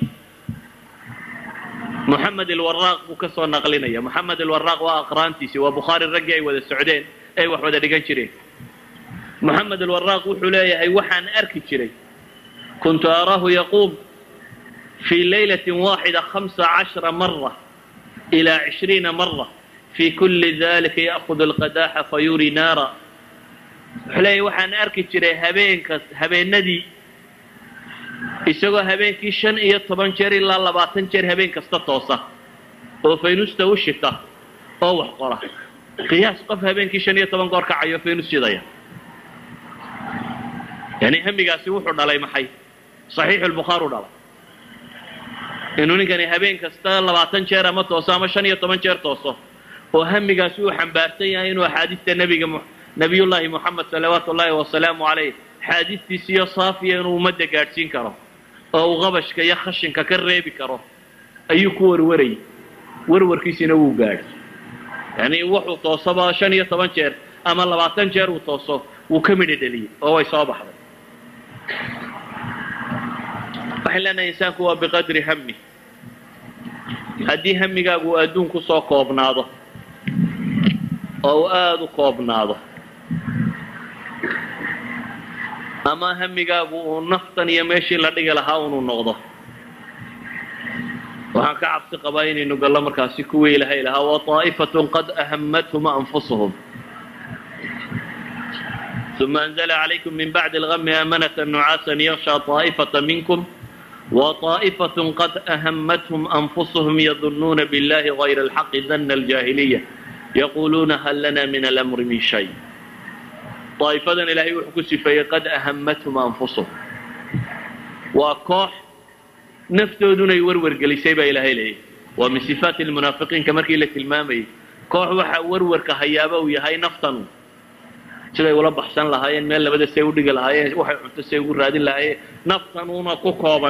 moxamed alwaraaq buu ka soo naqlinaya moxamed alwaraaq waa aqraantiisi waa bukhaari raggii ay wada socdeen ay wax wada dhigan jireen moxamed alwaraaq wuxuu leeyahay waxaan arki jiray kuntu araahu yaquum fii laylati waaxida hamsa cashra mara ilaa cishriina mara fii kuli dalika ya'hudu alqadaaxa fayuri naara wuxuu leeyahay waxaan arki jiray habeenkas habeenadii isagoo habeenkii shan iyo toban jeer ilaa labaatan jeer habeen kasta toosa oo faynusta u shita oo wax qora qiyaas qof habeenkii shan iyo toban goor kacayo faynus shidaya yani hamigaasi wuxuu dhalay maxay saxiixu lbukhaari u dhalay inuu ninkani habeen kasta labaatan jeer ama tooso ama shan iyo toban jeer tooso oo hamigaasi uu xambaarsan yahay inuu axaadiista nebiga nabiyullaahi moxamed salawaatu ullaahi wasalaamu calayh axaadiistiisiyo saafiya inuu ummadda gaadhsiin karo oo uu qabashka iyo khashinka ka reebi karo ayuu ku warwarayay warwarkiisina wuu gaadhay yani wuxuu toosaba shan iyo toban jeer ama labaatan jeer uu tooso wuu ka midha dheliyey oo way soo baxday waxaan leenahay insaanku waa biqadri hami haddii hamigaagu uu adduun ku soo koobnaado oo uu aada u koobnaado ama hamigaagu uu naftan iyo meeshii la dhigi lahaa unuu noqdo waxaan ka cabsi qabaa inaynu gallo markaasi kuwii ilahay lahaa waطaa'ifatun qad ahamathum anfusuhum ثuma أnزla عlaykum min bacdi اlغmi amanة نucaasa yaغshى طaaئfaة minkm وطaaئfaة qad ahamathum أnfusuhum yadunuuna bاllahi غayr الxaqi dana الجاhiliية yaquluuna hal lana min اlأmri min shay daa'ifadan ilaahay wuxuu ku sifeeyey qad ahamathum anfusuhum waa koox naftoodunay warwargelisay baa ilaahay leeyahy waa min sifaati lmunaafiqiinka markii la tilmaamayay koox waxa warwarka hayaaba uu yahay naftanu siday ula baxsan lahaayeen meel labada say udhigi lahaayeen waxay cunto say ugu raadin lahaayeen naftanuuna ku kooban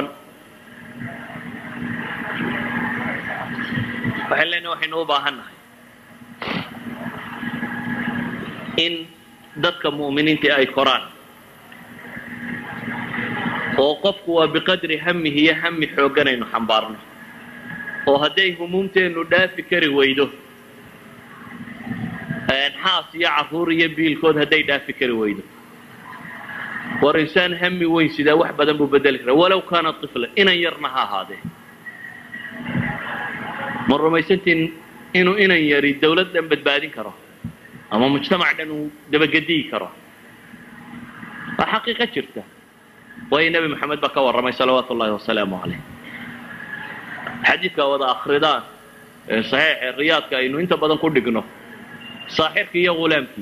waxaan leenahay waxaynu u baahan nahay in dadka mu'miniinta ay koraan oo qofku waa biqadri hamihi iyo hami xoogganaynu xambaarno oo hadday humuumteennu dhaafi kari weydo xaas iyo carruur iyo biilkood hadday dhaafi kari weydo war insaan hami weyn sidaa wax badan buu bedeli karaa walow kaana طifla inan yarna ha ahaadee ma rumaysantiin inuu inan yari dawlad dhan badbaadin karo ama mujtamac dhan uu dabagediyi karo waa xaqiiqa jirta waayo nebi moxamed baa ka warramay salawaatu ullahi wasalaamu calayh xadiidka wada akridaan ee saxiixe riyaadka aynu inta badan ku dhigno saaxirkii iyo ghulaamkii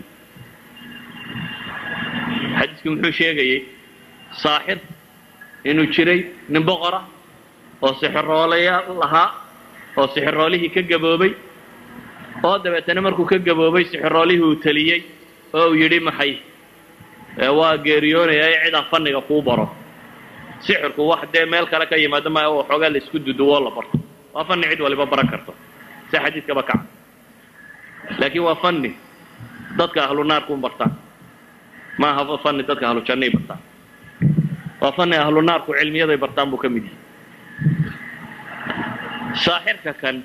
xadiidkii muxuu sheegayey saaxir inuu jiray nin boqora oo sixiroolaya lahaa oo sixiroolihii ka gaboobay oo dabeetana markuu ka gaboobay sixiroolihii uu teliyey oo uu yidhi maxay waa geeriyoonaya ee cidaan fanniga kuu baro sixirku wax dee meel kale ka yimaado maya oo xoogaa la isku duduwoo la barto waa fanni cid waliba baran karto si xadiidkaba kaca laakiin waa fanni dadka ahlu naarkuun bartaan ma aha fanni dadka ahlu jannay bartaan waa fanni ahlu naarku cilmiyaday bartaan buu ka mid yahay saaxirka kan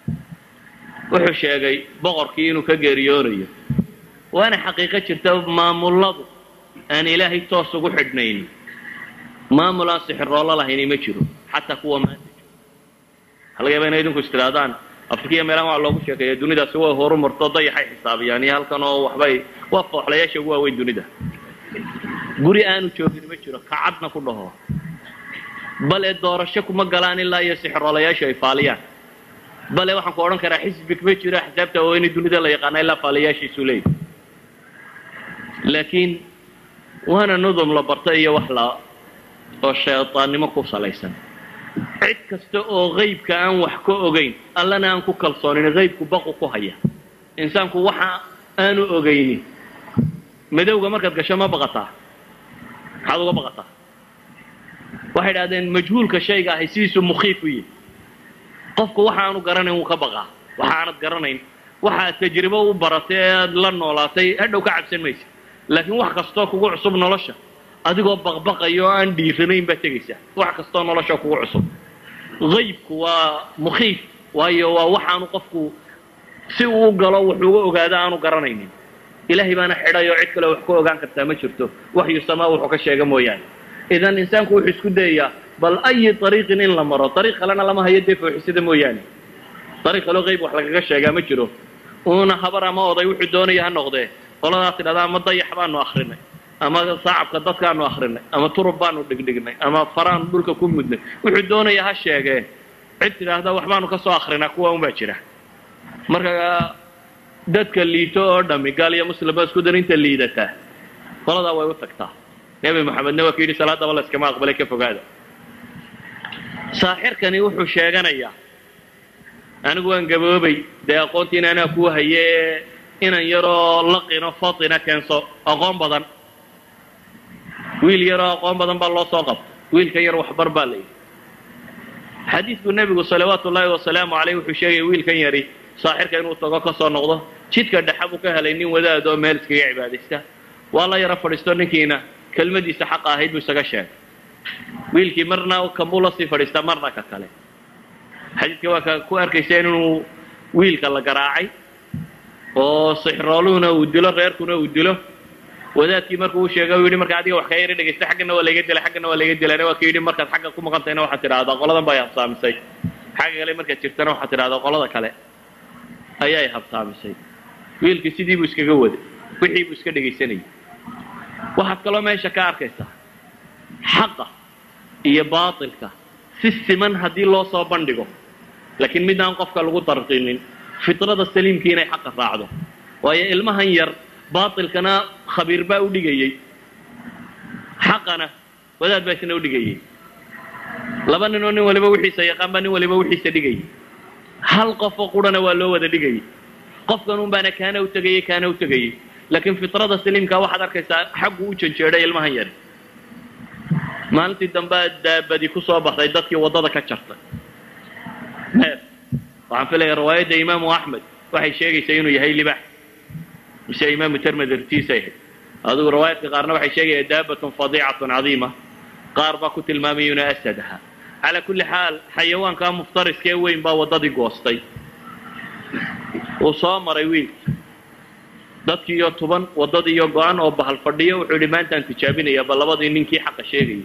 wuxuu sheegay boqorkii inuu ka geeriyoonayo waana xaqiiqo jirta maamulladu aan ilaahay toos ugu xidhnayn maamul aan sixiroolo lahayni ma jiro xataa kuwa maanta jiro waxaa laga yaba inay idinku is tidhaahdaan afrikiya meelahan waa loogu sheekeeya dunidaasi way horu marto dayaxay xisaabiyaan iyo halkan oo waxbay waa fooxlayaasha ugu waaweyn dunida guri aanu joogin ma jiro kacadna ku dhaho bale doorasho kuma galaan ilaa iyo sixiroolayaashu ay faaliyaan bale waxaan ku odhan karaa xisbig ma jiro axsaabta waaweyni dunida la yaqaana ilaa faaliyaashiisu leeyahy laakiin waana nudum la barta iyo wax la oo shaydaannimo ku salaysan cid kasta oo qaybka aan wax ka ogayn allana aan ku kalsoonin qaybku baqu ku haya insaanku waxa aanu ogaynin madowga markaad gasho ma baqataa maxaad uga baqataa waxay idhahdeen majhuulka shayga ahay sidiisu mukhiif u yihi qofku waxa aanu garanayn wuu ka baqaa waxa aanad garanayn waxaad tajribo u baratay ee aad la noolaatay hadhow ka cabsan maysa laakiin wax kastoo kugu cusub nolosha adigoo baqbaqayo oo aan dhiiranayn baad tegaysaa wax kastoo nolosha kugu cusub qaybku waa mukhiif waayo waa waxaanu qofku si uu galo wuxuuga ogaado aanu garanaynin ilaahay baana xidhay oo cid kale wax ku ogaan kartaa ma jirto waxyu samaa wuxuu ka sheega mooyaane idan insaanku wuxuu isku dayayaa bal ayi ariiqin in la maro ariiq kalena lama hayo dee fooxisada mooyaane ariiq kaloo qayb wax lagaga sheegaa ma jiro uuna habar ama oday wuxuu doonaya ha noqdee qoladaas tidhahda ama dayax baanu akrinay ama saacabka dadkaanu akrinay ama turub baanu dhigdhignay ama faraanu dhulka ku mudnay wuxuu doonaya ha sheegee cid tidhaahda waxbaanu ka soo akrinaa kuwa un baa jira marka dadka liito oo dhami gaal iyo muslimba isku dar inta liidataa qoladaa way u tagtaa nebi moxamedna waa ka yidhi salaadaba la iskama aqbalay ka fogaada saaxirkani wuxuu sheeganayaa anigu waan gaboobay dee aqoontiina anaa kuu haye inan yaroo laqino fatina keenso aqoon badan wiil yaroo aqoon badan baa loo soo qabto wiilkan yar waxbar baa la yidhi xadiidku nebigu salawaatu ullaahi wasalaamu caleyh wuxuu sheegaya wiilkan yari saaxirka inuu tago ka soo noqdo jidka dhexa buu ka helay nin wadaad oo meel iskaga cibaadaysta waa la yaro fadhiisto ninkiina kelmadiisa xaqa ahayd buu isaga sheegay wiilkii marna kanbuu lasii fadhiistaa marna ka kale xadiidka waa ka ku arkaysa inuu wiilka la garaacay oo sixrooluhuna uu dilo reerkuna uu dilo wadaadkii markuu u sheegay u yidhi marka adiga wax ka yara dhegaysta xaggana waa layga dilay xaggana waa layga dilayna waa ka yidhi markaad xagga ku maqantayna waxaad tidhahdaa qoladan baa habsaamisay xagga kale markaad jirtana waxaad tidhahdaa qolada kale ayay habsaamisay wiilkii sidii buu iskaga waday wixii buu iska dhegaysanayay waxaad kaloo meesha ka arkaysaa xaqa iyo baatilka si siman haddii loo soo bandhigo laakiin mid aan qofka lagu darqinin fitrada saliimkii inay xaqa raacdo waayo ilmahan yar baatilkana khabiir baa u dhigayey xaqana wadaad baa isna u dhigayey laba nin oo nin waliba wixiisa yaqaan baa nin waliba wixiisa dhigayay hal qofoo qurana waa loo wada dhigayay qofkan un baana kaana u tegayey kaana u tegayey laakiin fitrada saliimka waxaad arkaysaa xaggu u janjeedhay ilmahan yari maalintii dambea daabadi ku soo baxday dadkii waddada ka jartay neef waxaan filaya riwaayadda imaamu axmed waxay sheegaysaa inuu yahay libax mise imaamu termid irtiisay ahayd adigu riwaayadka qaarna waxay sheegaya daabatun fadiicatun cadiima qaar baa ku tilmaamaya inuu asad ahaa calaa kulli xaal xayawaankaa muftariska ee weyn baa waddadii goostay uu soo maray wiilkii dadkii iyo tuban waddadii iyo go-an oo bahal fadhiyo wuxuu yidhi maantaan tijaabinaya ba labadii ninkii xaqa sheegayay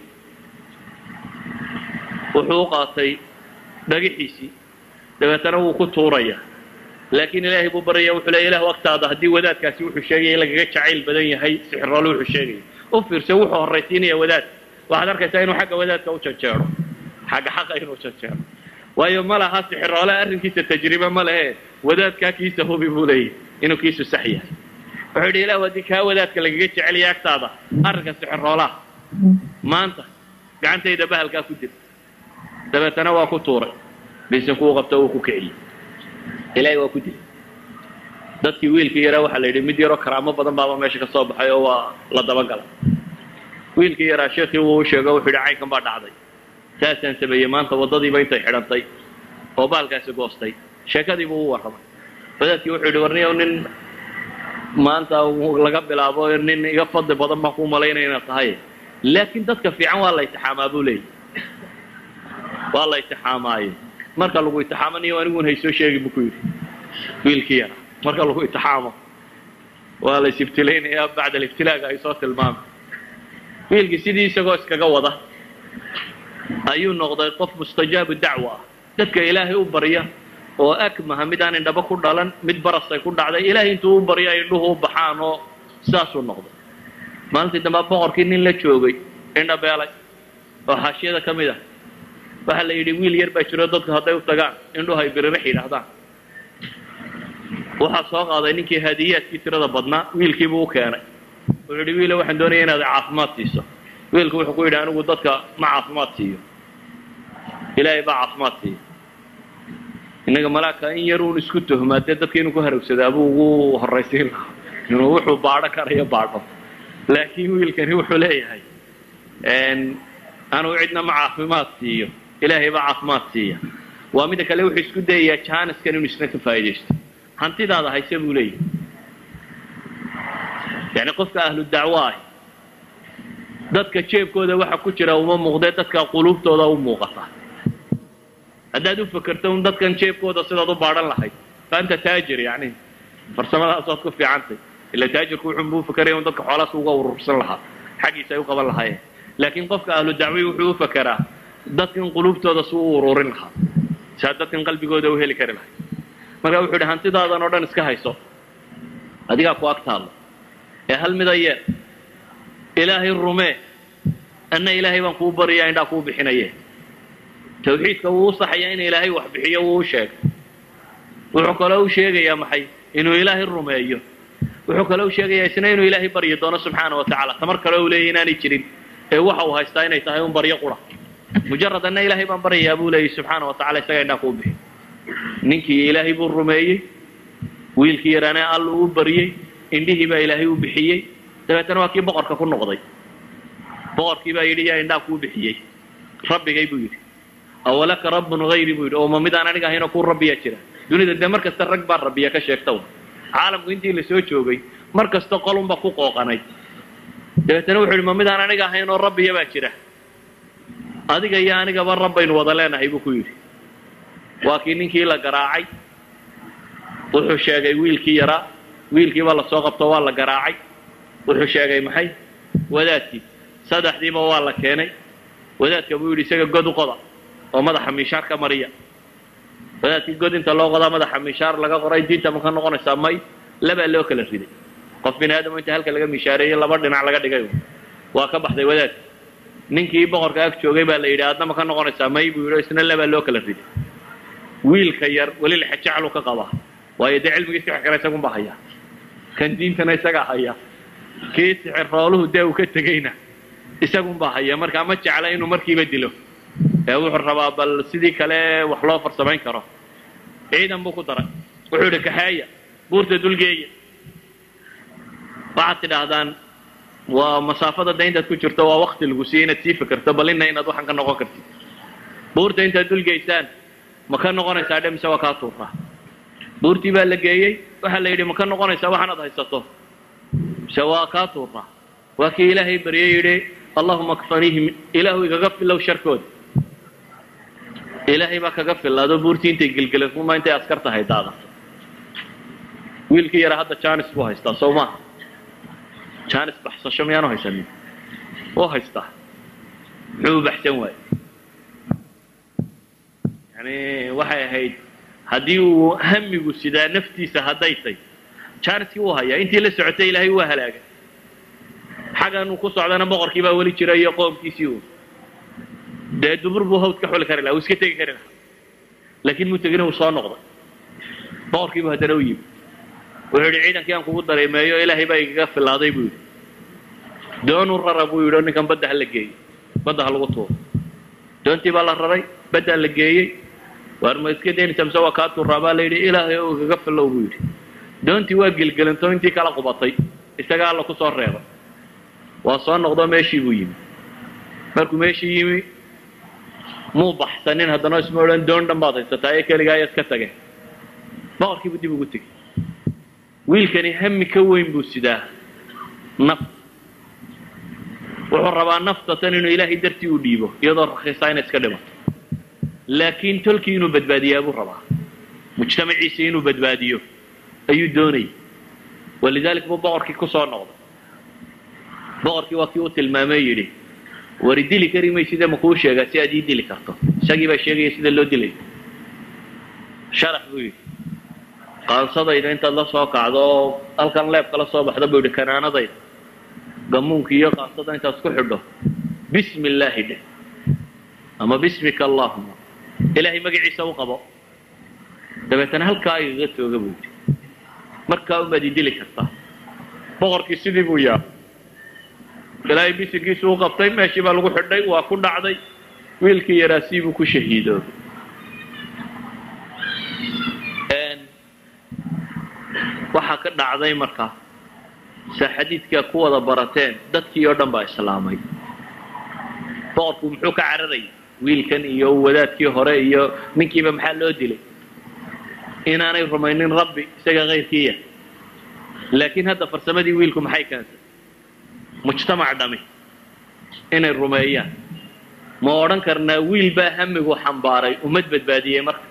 wuxuu u qaatay dhagaxiisii dabeetana wuu ku tuuraya laakiin ilaahay buu baryaya wuxuu leeya ilahu agtaada haddii wadaadkaasi wuxuu sheegaya lagaga jacayl badan yahay sixiroole wuxuu sheegaya u fiirsa wuxuu horraysiinaya wadaadka waxaad arkaysaa inuu xagga wadaadka u janjeero xagga xaqa inuu janjeero waayo ma laha sixiroole arrinkiisa tajribe ma lehe wadaadkaa kiisa hubi buu leeyahy inuu kiisu sax yahay wuxuu yidhi ilahu haddii kaa wadaadka lagaga jecelaya agtaada arrinka sixiroolaha maanta gacantayda bahalkaa ku dir dabeetana waa ku tuuray biisinkuu qabto wuu ku kiciyey ilaahay waa ku dilay dadkii wiilkii yaraa waxaa la yidhi mid yaroo karaamo badan baaba meesha ka soo baxay oo waa la dabagalay wiilkii yaraa sheekii wuu u sheego wuxuu yidhi caynkan baa dhacday saasaan sameeyey maanta waddadiiba intay xidhantay oo baalkaasi goostay sheekadiibuu u warramay wadaadkii wuxuu yidhi warniyow nin maanta laga bilaabo nin iga fadli badan baan kuu malaynaya inaad tahay laakiin dadka fiican waa la itixaamaa buu leeyahy waa la itixaamaaye marka lagu itixaamanayo aniguun haysoo sheegi buu ku yidhi wiilkii yara marka lagu itixaamo waa la isibtilaynayaa bacda alibtilaaga ay soo tilmaamay wiilkii sidii isagoo iskaga wada ayuu noqday qof mustajaabu dacwa ah dadka ilaahay u barya oo akmaha mid aan indhaba ku dhalan mid barasay ku dhacday ilaahay intuu u baryo ay indhuhu u baxaan oo sidaasuu noqday maalintii dambaa boqorkii nin la joogay indhabeelay oo xaashiyada ka mid ah waxaa la yidhi wiil yar baa jiro dadku hadday u tagaan indhuhu ay biririx yidhaahdaan waxaa soo qaaday ninkii haadiyaadkii tirada badnaa wiilkiibuu u keenay wuxuu yidhi wiile waxaan doonaya inaad caafimaad siiso wiilku wuxuu ku yidhi anigu dadka ma caafimaad siiyo ilaahay baa caafimaad siiyo innaga malaagka in yar uun isku tuhmaa dee dadka inuu ku harowsadaa buu ugu horraysiin lahaa inuu wuxuu baadho karayo baadho laakiin wiilkani wuxuu leeyahay anuu cidna ma caafimaad siiyo ilaahay baa caafimaad siiya waa mida kale wuxuu isku dayayaa jaaniskan inuu isna ka faa'idaysto hantidaada hayse buu leeyahay yani qofka ahlu dacwo ah dadka jeebkooda waxa ku jira uma muuqdee dadka quluubtooda u muuqata haddaad u fekerto un dadkan jeebkooda sidaad u baadhan lahayd fa anta taajir yani farsamadaas waad ku fiicantay ila taajirku wuxunbu u fekeraya un dadka xoolaas uga urursan lahaa xaggiisa ay u qaban lahaayeen laakiin qofka ahlu dacwi wuxuu u fekeraa dadkan quluubtooda si u ururin lahaa saa dadkan qalbigooda u heli kari lahay marka wuxuu yidhi hantidaadan oo dhan iska hayso adigaa ku ag taallo ee hal mida yee ilaahay rumee anna ilaahay baan kuu baryaa indhaa kuu bixinaye tawxiidka wuu u saxayaa in ilaahay wax bixiyo wuu u sheegay wuxuu kaloo u sheegayaa maxay inuu ilaahay rumeeyo wuxuu kaloo u sheegayaa isna inuu ilaahay baryi doono subxaana wa tacala tamar kale u leeyahy inaanay jirin ee waxa uu haystaa inay tahay un baryo qura mujarad anna ilaahay baan baryayaa buu leeyahy subxaana wa tacala isaga indhaa kuu bixi ninkii ilaahay buu rumeeyey wiilkii yaraana alluu u baryey indhihii baa ilaahay u bixiyey dabeetana waa kii boqorka ku noqday boqorkii baa yidhi yaa indhaa kuu bixiyey rabbigay buu yidhi awalaka rabbun hayri buu yidhi oo ma midaan aniga ahaynoo kuu rabbiyaa jira dunida dee mar kasta rag baa rabbiya ka sheegta caalamku intii la soo joogay mar kasta qolunba ku qooqanay dabeetana wuxuu yidhi ma midaan aniga ahayn oo rabbiya baa jira adiga iyo anigaba rabbaynu wada leenahay buu ku yidhi waa kii ninkii la garaacay wuxuu sheegay wiilkii yaraa wiilkiiba lasoo qabto waa la garaacay wuxuu sheegay maxay wadaadkii saddexdiiba waa la keenay wadaadka buu yidhi isaga god u qoda oo madaxa miishaar ka mariya wadaadkii god inta loo qodaa madaxa miishaar laga qoray diinta ma ka noqonaysaa may labaa loo kala riday qof bini aadamo inta halka laga miishaareeyey laba dhinac laga dhigay waa ka baxday wadaadki ninkii boqorka ag joogay baa la yidhi aadna ma ka noqonaysaa may buu yidhi isna labaa loo kala riday wiilka yar weli lexejaclu ka qabaa waayo dee cilmigii sixir kale isagun baa hayaa kan diintana isagaa haya kii sixir rooluhu dee uu ka tegeyna isagun baa haya markaa ma jecla inuu markiiba dilo ee wuxuu rabaa bal sidii kale wax loo farsamayn karo ciidan buu ku daray wuxuu yidhi kaxeeya buurta dulgeeya waxaad tidhaahdaan waa masaafada da intaad ku jirto waa wakti lagu siiye inaad sii fikirto bal ina inaad waxaan ka noqon kartid buurta intaad dulgeysaan ma ka noqonaysaa dhe mise waa kaa tuuraa buurtii baa la geeyey waxaa la yidhi ma ka noqonaysaa waxaanaad haysato mise waa kaa tuuraa waa kii ilaahay baryey yidhi allahuma kfaniihim ilaahu igaga filow sharkooda ilaahay baa kaga filaado buurtii intay gelgelatuma intay askar tahay daadato wiilkii yaraa hadda janis buu haystaa sow maaha janis baxsasho miyaanu haysanin wuu haystaa muxuu u baxsan waaye yani waxay ahayd haddii uu hamigu sidaa naftiisa hadday tay janiskii wuu hayaa intii la socotay ilaahay waa halaagay xaggan uu ku socdana boqorkii baa weli jira iyo qoomkiisii uu dee dubur buu hawd ka xuli kari laha uu iska tegi kari lahaa laakiin muu tegina uu soo noqday boqorkiibu haddana u yimi wuxuu yidhi ciidankii aan kugu dareemeeyo ilaahay baa igaga filaaday buu yidhi doonu rara buu yidhi oo ninkan badda ha la geeyey badda ha lagu tuuro doontii baa la raray baddaa la geeyey waar ma iska daynaysa mise waa kaa tuuraa baa la yidhi ilaahay oo igaga filow buu yidhi doontii waa gelgelanto intii kala qubatay isaga alla ku soo reebay waa soo noqdo meeshii buu yimi markuu meeshii yimi muu baxsanin haddana isma odhan doon dhan baad haysataa ee keligaa ayaad ka tageen boqorkiibuu dib ugu tegey wiilkani hami ka weyn buu sidaa naf wuxuu rabaa nafta tan inuu ilaahay dartii u dhiibo iyadoo rakhiisaa inay iska dhimato laakiin tolkii inuu badbaadiyaa buu rabaa mujtamaciisa inuu badbaadiyo ayuu doonayay walidalik buu boqorkii ku soo noqday boqorkii waa kii u tilmaamay yidhi wari dili kari mayside makuu sheegaa si aad ii dili karto isagii baa sheegaya sida loo dilay sharax buu yidhi qaansadayda intaad la soo kacdo oo halkan leebka la soo baxda buu yidhi kanaanadayda gamuunka iyo qaansada intaad isku xidho bismi illaahi dheh ama bismika allahuma ilaahay magaciisa u qabo dabeetana halkaa igaga tooga buu yidhi markaa umaad ii dili kartaa boqorkii sidii buu yaa ilaahay bisinkiisu u qabtay meeshii baa lagu xidhay waa ku dhacday wiilkii yaraa siibuu ku shahiidoobay waxaa ka dhacday markaa se xadiidkaa ku wada barateen dadkii oo dhan baa islaamay boqorku muxuu ka cararayay wiilkan iyo wadaadkii hore iyo ninkiiba maxaa loo dilay inaanay rumaynin rabbi isaga kayrkiiya laakiin hadda farsamadii wiilku maxay keentay mujtamac dhami inay rumeeyaan ma odhan karnaa wiil baa hamigu xambaaray ummad badbaadiyey marka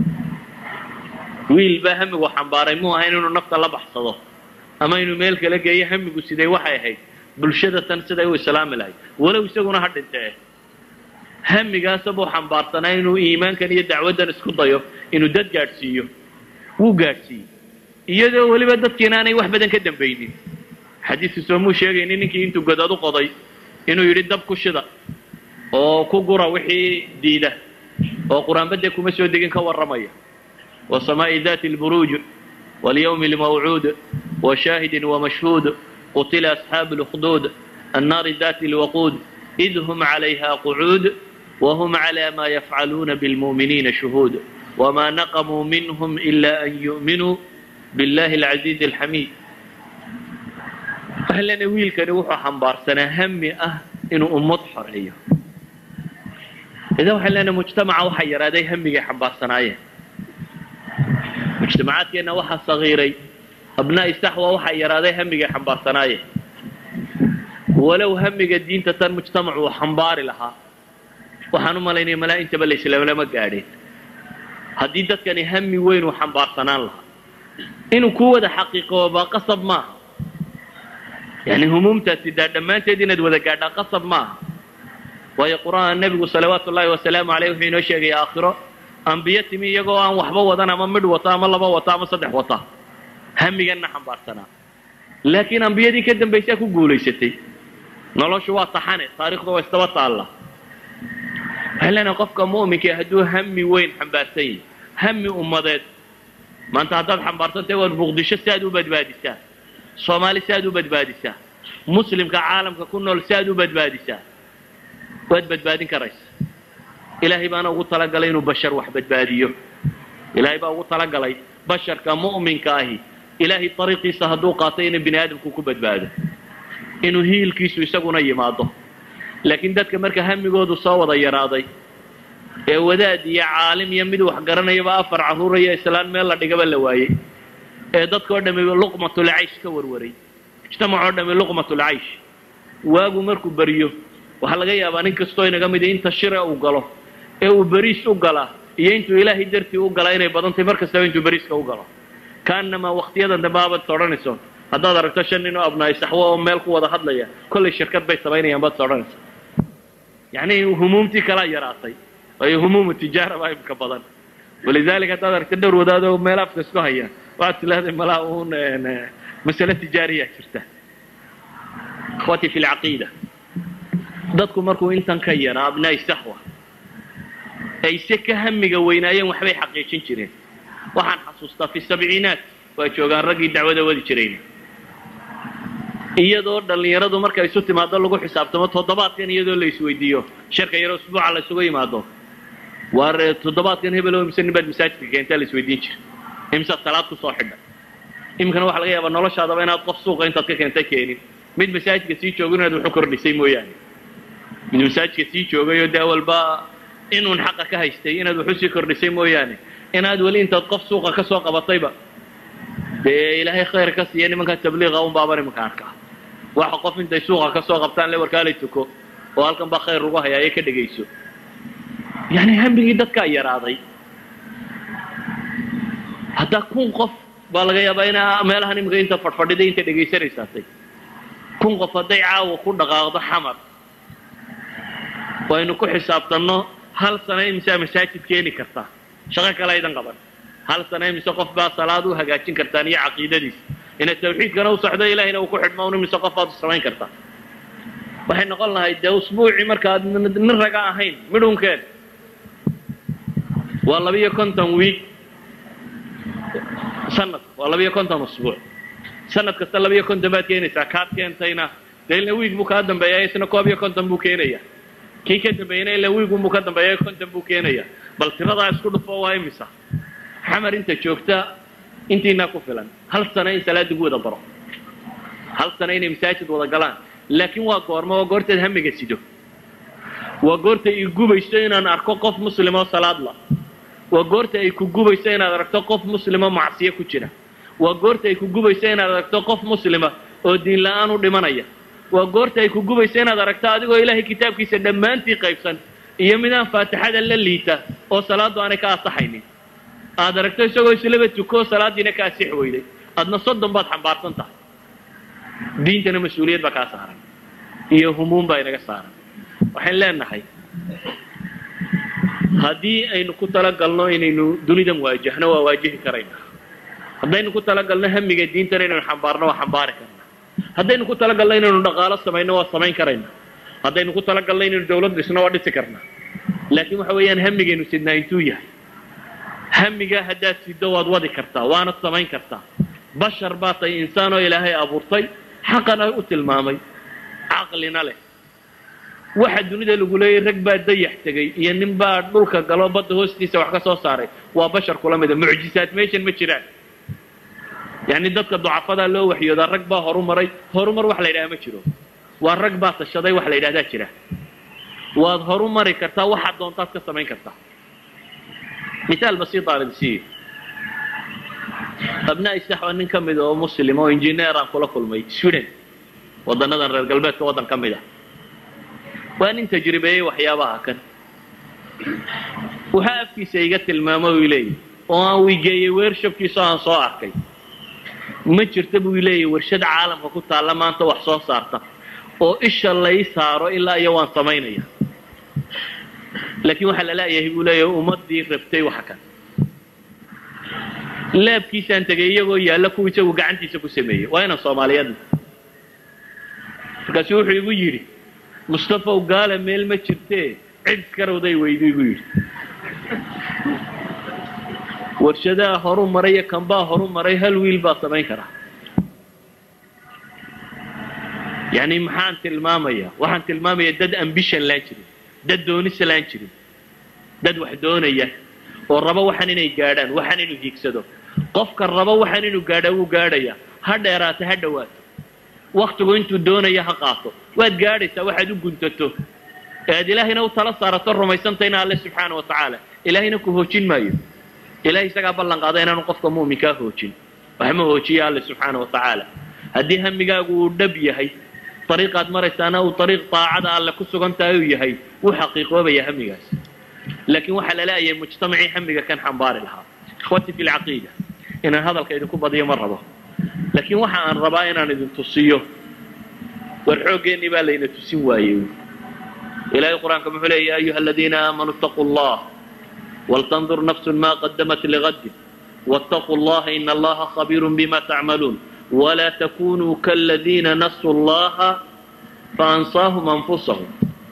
wiil baa hamigu xambaaray muu ahayn inuu nafta la baxsado ama inuu meel kala geeyo hamigu siday waxay ahayd bulshada tan siday u islaami lahayd walow isaguna ha dhintee hamigaasa buu xambaarsanaa inuu iimaankan iyo dacwaddan isku dayo inuu dad gaadhsiiyo wuu gaadhsiiyey iyadoo weliba dadkiina aanay wax badan ka dambaynin xadiisu soomuu sheegayni ninkii intuu godad u qoday inuu yidhi dab ku shida oo ku gura wixii diida oo qur-aanbadee kuma soo degin ka warramaya wasamaa'i dati lburuuj walyawmi lmawcuud washaahidin wamashhuud qutila asxaabu lukduud annaari dati lwaquud id hum calayha qucuud wahum cala ma yafcaluuna bilmu'miniina shuhuud wma naqamuu minhm ila an yu'minuu biاllahi alcaziizi alxamiid waxaan leenahay wiilkani wuxuu xambaarsanaa hami ah inuu ummad xoreeyo idan waxaan leenahay mujtamaca waxaa yaraaday hamigay xambaarsanaayeen mujtamacaadkeenna waxaa sagiiray abnaa'i saxwa waxaa yaraaday hamigay xambaarsanaayeen walow hamiga diinta tan mujtamac uu xambaari lahaa waxaan u malaynaya malaa intaba la islaamlama gaadheen haddii dadkani hami weyn uu xambaarsanaan lahaa inuu ku wada xaqiiqoobaa qasab maaha yani humuumtaasi daa dhammaanteed inaad wada gaadhaa qasab maaha waayo qur-aan nebigu salawaatu ullaahi wasalaamu aleyh wuxuu inoo sheegaya aakhiro ambiyo timi iyagoo aan waxba wadan ama midh wata ama laba wata ama saddex wata hamiganna xambaarsanaa laakiin ambiyadii ka dambaysaa ku guulaysatay noloshu waa taxane taarikhda waa isdaba taalla waxaan leenahay qofka mu'minka hadduu hami weyn xambaarsan yahay hami ummadeed maanta haddaad xambaarsantahay waad muqdisho si aad u badbaadisaa soomaali si aad u badbaadisaa muslimka caalamka ku nool si aad u badbaadisaa waad badbaadin karaysa ilaahay baana ugu talagalay inuu bashar wax badbaadiyo ilaahay baa ugu talagalay basharka mu'minka ahi ilaahay ariiqiisa hadduu qaatay inuu bini aadamku ku badbaado inuu hiilkiisu isaguna yimaado laakiin dadka marka hamigoodu soo wada yaraaday ee wadaad iyo caalim iyo mid wax garanayaba afar carruur iyo islaan meel la dhigaba la waayey ee dadkao dhami luqmatulcaysh ka warwaray mujtamacoo dhami luqmatulcaysh waagu markuu beriyo waxaa laga yaabaa nin kastoo inaga midi inta shire uu galo ee uu beriis u galaa iyo intuu ilaahay dartii u galaa inay badantay mar kastaba intuu beriiska u galo kaanamaa waktiyadan dambe abaad sodhanayso haddaad aragto shan nin oo abnaay saxwo oo meel ku wada hadlaya kollay shirkad bay samaynayaan baad sodhanaysa yacni humuumtii kalaa yaraatay waayo humuumu tijaara baa imka badan walidaalika haddaad aragto dhowr wadaadoo meel afka isku haya waxaad tilaahday malaa uun masale tijaariyaa jirta ikhwatii fi lcaqiida dadku markuu intan ka yaraa abnaai saxwa ay se ka hamiga weynaayeen waxbay xaqiijin jireen waxaan xasuustaa fi sabciinaat waa joogaan raggii dacwada wadi jirayna iyadoo dhallinyaradu marka isu timaado lagu xisaabtamo toddobaadkan iyadoo la isweydiiyo sharka yaro usbuuca la isugu yimaado waar toddobaadkan hebel oo imse nin baad masaajidka keentaa la isweydiin jira imsaad salaad ku soo xidha iminkana waxa laga yaabaa noloshaadaba inaad qof suuqa intaad ka keentay keenin mid masaajidka sii joogo inaad waxu kordhisay mooyaane mid masaajidka sii joogayoo dee walba inuun xaqa ka haystay inaad waxu sii kordhisay mooyaane inaad weli intaad qof suuqa ka soo qabatayba dee ilaahay khayr ka siiya nimankaa tabliiqa un baaban imanka arkaa waxa qof intay suuqa ka soo qabtaan le warkaalay tuko oo halkan baa khayr lagu hayaa ee ka dhegayso yani hambigii dadkaa yaraaday haddaa kun qof baa laga yaabaa ina meelahan iminka inta fadhfadhiday inta dhegaysanaysaatay kun qof hadday caawa ku dhaqaaqdo xamar waynu ku xisaabtanno hal sano imisaa masaajid keeni kartaa shaqo kale aydan qaban hal sano imise qof baa salaad u hagaajin kartaan iyo caqiidadiisa inaad tawxiidkana u socdo ilahayna uu ku xidhmo un imise qof baad u samayn kartaa waxay noqon lahayd dee usbuucii markaad nin raga ahayn midhunkeen waa labiyo konton wiig sanad waa labiyo konton usbuuc sanad kasta labiyo konton baad keenaysaa kaad keentayna dee ila wiig buu kaa dambeeya isna koob iyo konton buu keenaya kii ka dambeeyana ilaa wiigunbuu ka dambeeya konton buu keenaya bal tiradaa isku dhufo waa imisa xamar inta joogta intiinaa ku filan hal sano in salaad lagu wada baro hal sano inay masaajid wada galaan laakiin waa goorma waa goortaad hamiga sido waa goorta i gubayso inaan arko qof muslimoo salaadla waa goorta ay ku gubayso inaad aragto qof muslimo macsiyo ku jira waa goorta ay ku gubayso inaad aragto qof muslima oo diin la-aan u dhimanaya waa goorta ay ku gubayso inaad aragto adigoo ilaahay kitaabkiisa dhammaantii qaybsan iyo midaan faatixada la liita oo salaaddu aanay ka asaxaynin aad aragto isagoo islaba tukoo salaaddiina ka asix weyday adna soddon baad xambaarsan tahay diintana mas-uuliyad baa kaa saaran iyo humuum baa inaga saaran waxayn leenahay haddii aynu ku talagalno inaynu dunidan waajahno waa waajihi karaynaa haddaynu ku talagalno hamiga diintana inaynu xambaarno waa xambaari karnaa haddaynu ku talagalno inaynu dhaqaalo samayno waa samayn karaynaa haddaynu ku talagalno inaynu dawlad dhisno waa dhisi karnaa laakiin waxa weeyaan hamigaynu sidnaa intuu yahay hamigaa haddaad siddo waad wadi kartaa waanad samayn kartaa bashar baa tay insaan oo ilaahay abuurtay xaqana u tilmaamay caqlina leh waxa dunida lagu leeyay rag baa dayax tegey iyo nin baa dhulka galo badda hoostiisa wax ka soo saaray waa bashar kula mida mucjisaad meeshan ma jiraan yacni dadka ducafadaa loo waxyoodaa rag baa horu maray horumar wax la yidhaha ma jiro waa rag baa tashaday wax la yidhahdaa jira waad horu mari kartaa waxaad doontaad ka samayn kartaa misaal basiita aan idin siiyo abnaa isaxwa nin ka mid oo muslim oo injineer aan kula kulmay sweden wadanadan reer galbeedka waddan ka mid ah waa nin tajribeeyey waxyaabaha kan waxaa afkiisa iga tilmaamo uu leeyahy oo aan wigeeyey weershabkiisa aan soo arkay ma jirta buu leeyahy warshad caalamka ku taalla maanta wax soo saarta oo isha lay saaro ilaa iyo waan samaynaya laakiin waxaa la laayahay buu leeyahay ummaddii rabtay waxa kan laabkiisaan tegay iyagoo yaalla kuwa isagu gacantiisa ku sameeyey waa inaan soomaaliyeedna markaasu wuxuu igu yidhi mustafaw gaala meel ma jirtee cid iskarowday weydu igu yidhi warshadaha horu maray iyo kanbaa horu maray hal wiil baa samayn karaa yani maxaan tilmaamaya waxaan tilmaamaya dad ambition laan jirin dad doonis laan jirin dad wax doonaya oo raba waxaan inay gaadhaan waxaan inuu hiigsado qofka raba waxaan inuu gaadhaa wuu gaadhaya ha dheeraata ha dhowaato waktigu intuu doonaya ha qaato waad gaadhaysaa waxaad u guntato ee aad ilaahayna u tala saarato rumaysantayna alle subxaana wa tacaala ilaahayna ku hoojin maayo ilahay isagaa ballan qaada inaanu qofka mu'minkaa hoojin waxma hoojiya alle subxaana wa tacaala haddii hamigaagu uu dhab yahay ariiqaad maraysaana uu ariiq daacada alle ku sugan tahay uu yahay wuu xaqiiqoobaya hamigaas laakiin waxaa la leeyahay mujtamacii hamiga kan xambaari lahaa ikhwati fi lcaqiida inaan hadalka idinku badiyo ma rabo laakiin waxa aan rabaa inaan idin tusiyo war xooggeenii baa layna tusin waayey ilahay qur-aanka muxuu leeya ya ayuha aladiina aamanuu itaquu allah waltandur nafsun ma qadamat ligadin wاtaquu اllaha in allaha khabiir bima tacmaluun wla takunuu kaladiina nasuu allaha faansaahum anfusahum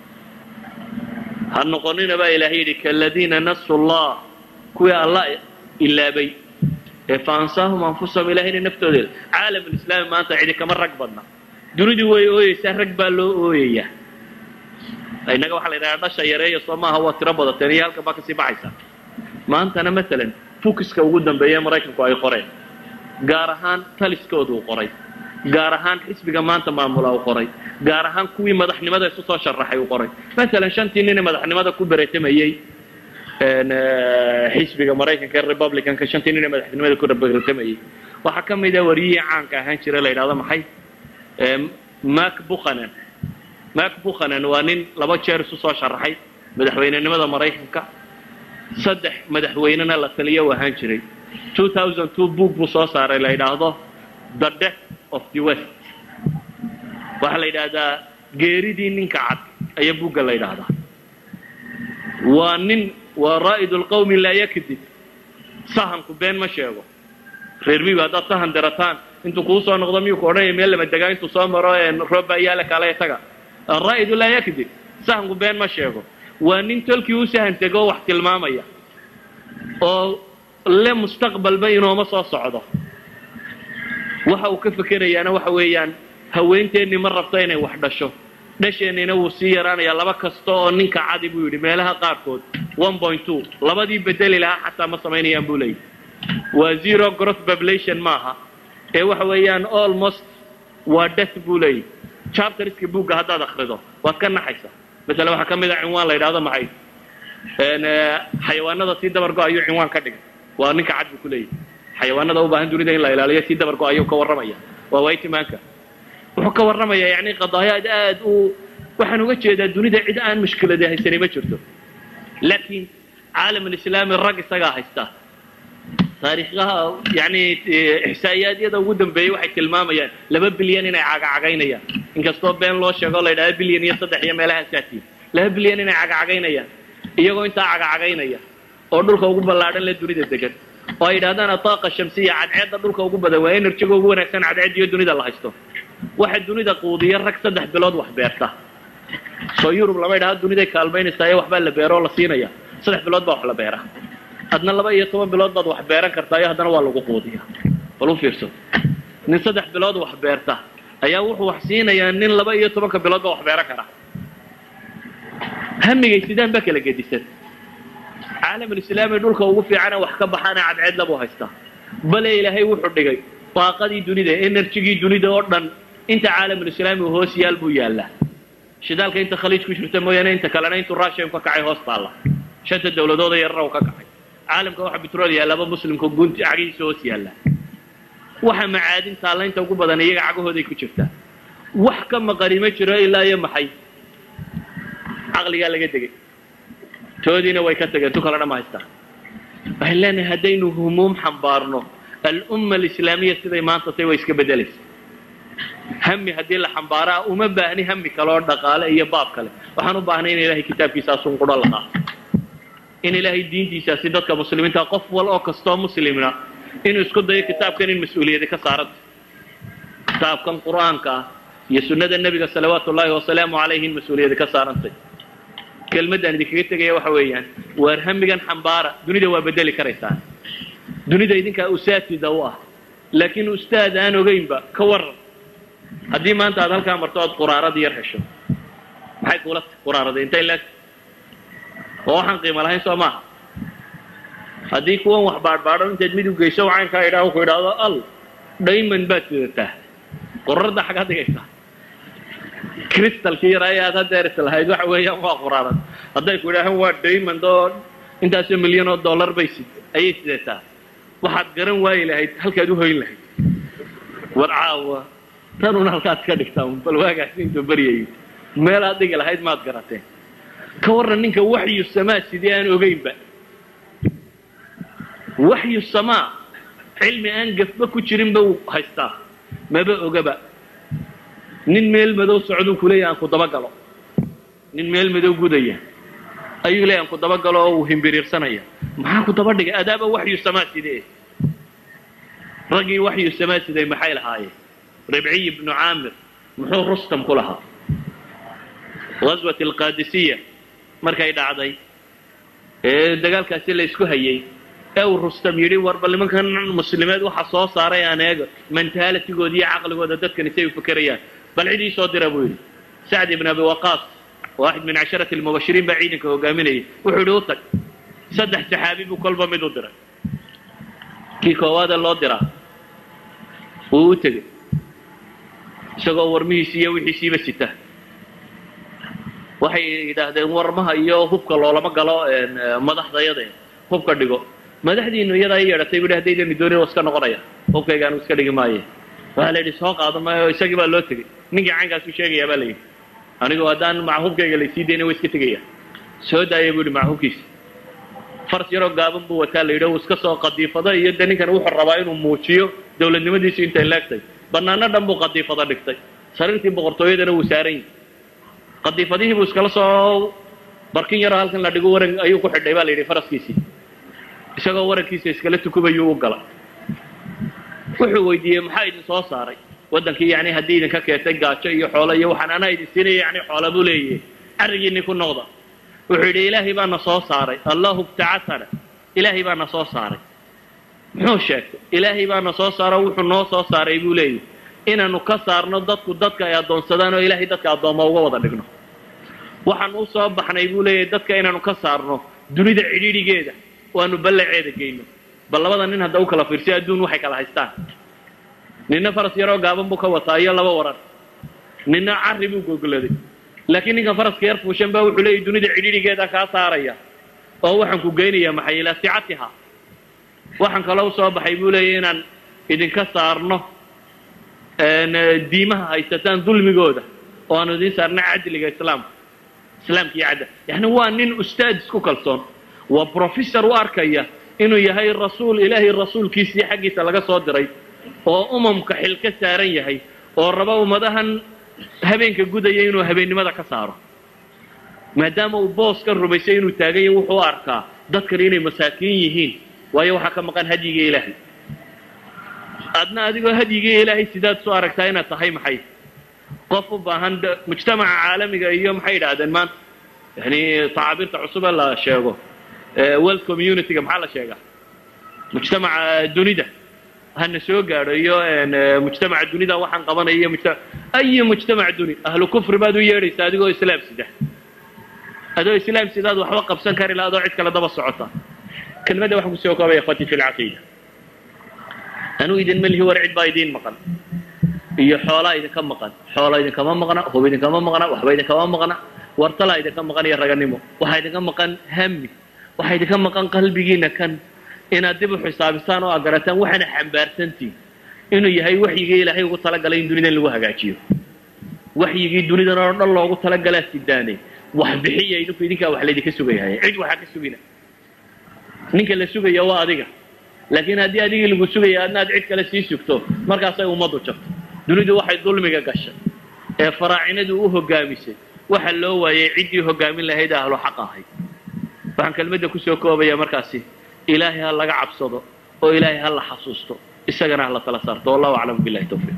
ha noqonina baa ilahay yidhi kaladiina nasuu llah kuwii alla ilaabay ee faansaahum anfusahum ilahayna naftooda caalam lislaami maanta cidi kama rag badna dunidii way ooyeysaa rag baa loo ooyayaa innaga waxaa la yidhaha dhasha yareeya soo maaha waa tiro badateen iyo halkan baa kasii baxaysaa maantana maalan fukiska ugu dambeeya ee maraykanku ay qoreen gaar ahaan taliskooda uu qoray gaar ahaan xisbiga maanta maamula uu qoray gaar ahaan kuwii madaxnimada isu soo sharaxay uu qoray maalan shantii nin ee madaxnimada ku beretamayey xisbiga maraykanka ee republicanka shantii nin ee madaxnimada ku beretamayey waxaa ka mid a wariyihii caanka ahaan jira la yidhahdo maxay mak bukhanan mak bukhanan waa nin laba jeer isu soo sharaxay madaxweynenimada maraykanka saddex madaxweynena la taliyo u ahaan jiray book buu soo saaray la yidhaahdo the death of the west waxaa la yidhaahdaa geeridii ninka cad ayaa buugga la yidhaahdaa waa nin waa raa'id lqawmi laa yakdib sahanku been ma sheego reer miiba haddaad sahan dirataan intuu kuu soo noqdo miyuu ku odhanaya meel lama degaa intuu soo maro rooba yaala kaalaya taga araa'idu laa yakdib sahanku been ma sheego waa nin tolkii u sahan tegoo wax tilmaamaya oo le mustaqbalba inooma soo socdo waxa uu ka fekerayaana waxa weeyaan haweenteennii ma rabto inay wax dhasho dhasheennina wuu sii yaraanayaa laba kasta oo ninka cadi buu yidhi meelaha qaarkood labadii bedeli lahaa xataa ma samaynayaan buu leeyahy waa zero growth population maaha ee waxa weeyaan almost waa death buu leeyahy chapterska buugga haddaad akrido waad ka naxaysaa masalan waxaa ka mid a cinwaan la yidhahdo maxay xayawaanada sii dabargo ayuu cinwaan ka dhigay waa ninka cad buu ku leeyahy xayawaanada u baahan dunida in la ilaaliyo sii dabargo ayuu ka warramaya waa waytimaanka wuxuu ka warramayaa yani qadaayaad aad u waxaan uga jeedaa dunida cid aan mushkilada haysanay ma jirto laakiin caalam alislaami rag isagaa haysta taariikhaha yani ixsaa'iyaadyada ugu dambeeyey waxay tilmaamayaan laba bilyan inay cagacagaynayaan inkastoo been loo sheego la yidhahda bilyan iyo saddex iyo meelaha saatiin laba bilyan inay cagacagaynayaan iyagoo intaa cagacagaynaya oo dhulka ugu ballaadhan le dunida degan oo ay yidhahdaan ataaqa shamsiya cadceedda dhulka ugu badan waa enerjiga ugu wanaagsan cadceed iyo dunida la haysto waxa dunida quudiya rag saddex bilood wax beerta soo yurub lama yidhahdo duniday kaalmaynaysaa ee waxbaa la beero oo la siinaya saddex bilood baa wax la beera adna laba iyo toban bilood baad wax beeran kartaa iyo haddana waa lagu quudiya bal u fiirso nin saddex bilood wax beerta ayaa wuxuu wax siinayaa nin laba iyo tobanka bilood baa wax beeran kara hamigay sidaan baa kala gedisan caalamulislaami dhulka ugu fiicana wax ka baxaana cadceedla buu haystaa bale ilaahay wuxuu dhigay baaqadii dunida enerjigii dunida oo dhan inta caalamulislaami uu hoos yaal buu yaallaa shidaalka inta khaliij ku jirta mooyaane inta kalena intuu russian ka kacay hoos taalla shanta dawladooda yarara uu ka kacay caalamka waxa betrol yaallaba muslimka gunti cagihiisa hoos yaalla waxa macaadin taalla inta ugu badan iyaga cagahooday ku jirtaa wax ka maqani ma jiro ilaa iyo maxay caqligaa laga degay toodiina way ka tageen tu kalena ma haystaan waxay leenahay haddaynu humuum xambaarno alumma alislaamiya siday maanta tay way iska beddelaysa hami haddii la xambaaraa uma baahni hami kale oo dhaqaale iyo baab kale waxaan u baahnay in ilahay kitaabkiisaasun qudho la qaato in ilaahay diintiisaasi dadka muslimiinta qof wal oo kastoo muslimna inuu isku dayo kitaabkan in mas-uuliyadi ka saaranta kitaabkan qur'aanka ah iyo sunnada nebiga salawaatu ullaahi wasalaamu calayhi in mas-uuliyadi ka saarantay kelmaddaan idinkaga tegaya waxa weeyaan waar hamigan xambaara dunida waa bedeli karaysaa dunida idinkaa usaatida u ah laakiin ustaad aan ogaynba ka waran haddii maanta aad halkaa marto ood quraarada yar hesho maxay kuula quraaraday intay leeg oo waxaan qiimo lahayn soo maaha haddii kuwan wax baadhbaadho intaad mid u geyso caynkaa idhaa ku idhaahdo al diamond baad sidataa qorarda xaggaa dhigaysaa crystalkii yaraa ee aad hadeer is lahayd waxa weeyaan waa qoraaran hadday ku idhaahaan waa diamond oo intaasoo milyan oo dollar bay sid ayay sidataa waxaad garan waayi lahayd halkaad u hoyn lahayd war caawa tanun halkaad ka dhigtaa un bal waagaasi intuu baryayo meelaad dhigi lahayd maad garateen ka warran ninka waxyu samaa sidii aan ogaynba waxyu samaa cilmi aan gafba ku jirinba uu haystaa maba ogaba nin meel madow socduu ku leeyahy aan ku dabagalo nin meel madow gudaya ayuu leeyahy aan ku dabagalo oo uu himbiriirsanaya maxaa ku daba dhigay adaaba waxyu samaa sidee raggii waxyu samaa siday maxay lahaayeen ribciy ibnu caamir muxuu rustam ku lahaa gaswat alqaadisiya markay dhacday ee dagaalkaasi la isku hayay ee uu rustam yidhi warba nimankan muslimeed waxa soo saaray aan eego mentalitigooda iyo caqligooda dadkani say u fekerayaan bal cid ii soo dira buu yidhi sacd ibn abi waqaas waaxid min casharati almubashiriin baa ciidanka hogaaminayay wuxuu yidhi u tag saddex saxaabi buu kolba mid u diray kii koowaada loo diraa wuu u tegey isagoo warmihiisi iyo wixiisiiba sita waxay yidhaahdeen warmaha iyo hubka loolama galo madaxdayade hubka dhigo madaxdiinu iyadaa i yeedhatay bu hadaydani doonin waa iska noqonaya hubkayga anu iska dhigi maaye waxaa la yidhi soo qaado maayo isagii baa loo tegey ninkii caynkaasu sheegayaa baa la yidhi anigu haddaan maca hubkayga laysii dayna wa iska tegaya soo daaya bu yidhi maca hubkiisa fars yaroo gaaban buu wataa la yidhi uu iska soo qadiifado iyo de ninkan wuxuu rabaa inuu muujiyo dawladnimadiisu intay leegtay banaano dhan buu qadiifado dhigtay sariirtii boqortooyadana wuu saaran yahi qadiifadihii buu iskala soo barkin yaroo halkan la dhigo waran ayuu ku xidhay baa la yidhi faraskiisii isagoo warankiisa iskala tukubayuu u gala wuxuu weydiiyey maxaa idin soo saaray waddankii yani haddii idinka keetay gaajo iyo xoolo iyo waxaan anaa idin siinaya yani xoola buu leeyahay carrigiinni ku noqda wuxuu yidhi ilaahay baa na soo saaray allahu ibtacatana ilaahay baa na soo saaray muxuu sheegtay ilaahay baa na soo saaro wuxuu noo soo saaray buu leeyahy inaanu ka saarno dadku dadka ay addoonsadaan oo ilaahay dadka addooma uga wada dhigno waxaan u soo baxnay buu leeyahay dadka inaanu ka saarno dunida cidhiidhigeeda oo aanu ballaceeda geyno bal labada nin hadda u kala fiirsiyo adduun waxay kala haystaan ninna faras yaroo gaaban buu ka wataa iyo laba waran ninna carri buu gogoladay laakiin ninkan faraska yar fuushan baa wuxuu leeyahy dunida cidhiidhigeeda kaa saaraya oo waxaan ku geynayaa maxay ilaa sicatiha waxaan kaloo usoo baxay buu leeyahy inaan idinka saarno diimaha haysataan dulmigooda oo aanu idiin saarna cadliga islaamka islaamka iyo cadl yani waa nin ustaad isku kalsoon waa professor u arkaya inuu yahay rasuul ilaahay rasuulkiisii xaggiisa laga soo diray oo umamka xil ka saaran yahay oo raba ummadahan habeenka gudaya inuu habeennimada ka saaro maadaama uu booskan rumaysay inuu taaganya wuxuu u arkaa dadkani inay masaakiin yihiin waayo waxaa ka maqan hadyiga ilaahay adna adigoo hadyigii ilaahay sidaad soo aragtaa inaad tahay maxay qof u baahan mujtamaca caalamiga iyo maxay idhaahdeen maanta yani tacaabirta cusub ee la sheego world communityga maxaa la sheegaa mujtamaca dunida hana soo gaadho iyo mujtamaca dunida waxaan qabanaya iyo mujtama ayi mujtamac duni ahlu kufri baad u yeedhaysaa adigoo islaam sida adoo islaam sidaad waxba qabsan kari laha adoo cid kale daba socota kelmadda waxaan kusoo koobaya ikhwati fi lcaqiida anuu idin melihi war cid baa idiin maqan iyo xoolaa idinka maqan xoola idinkama maqna hub idinkama maqna waxba idinkama maqna wartalaa idinka maqan iyo raganimo waxaa idinka maqan hami waxaa idinka maqan qalbigiina kan inaad dib u xisaabisaan oo aad garataan waxaana xambaarsantiin inuu yahay waxyigii ilaahay ugu talagalay in dunidan lagu hagaajiyo waxyigii dunidan oo dhan loogu talagalaa sidaane wax bixiya idinku idinkaa wax laydinka sugayahay cid waxaa ka sugina ninka la sugaya waa adiga laakiin haddii adigii lagu sugaya adna aad cid kale sii sugto markaasay ummaddu jabto dunidu waxay dulmiga gashay ee faraacinadu u hogaamisay waxa loo waayay ciddii hogaamin lahayd ahlu xaq ahayd waxaan kelmadda kusoo koobaya markaasi ilaahay ha laga cabsado oo ilaahay ha la xasuusto isagana ha la tala saarto wallahu aclam billahi tawfiiq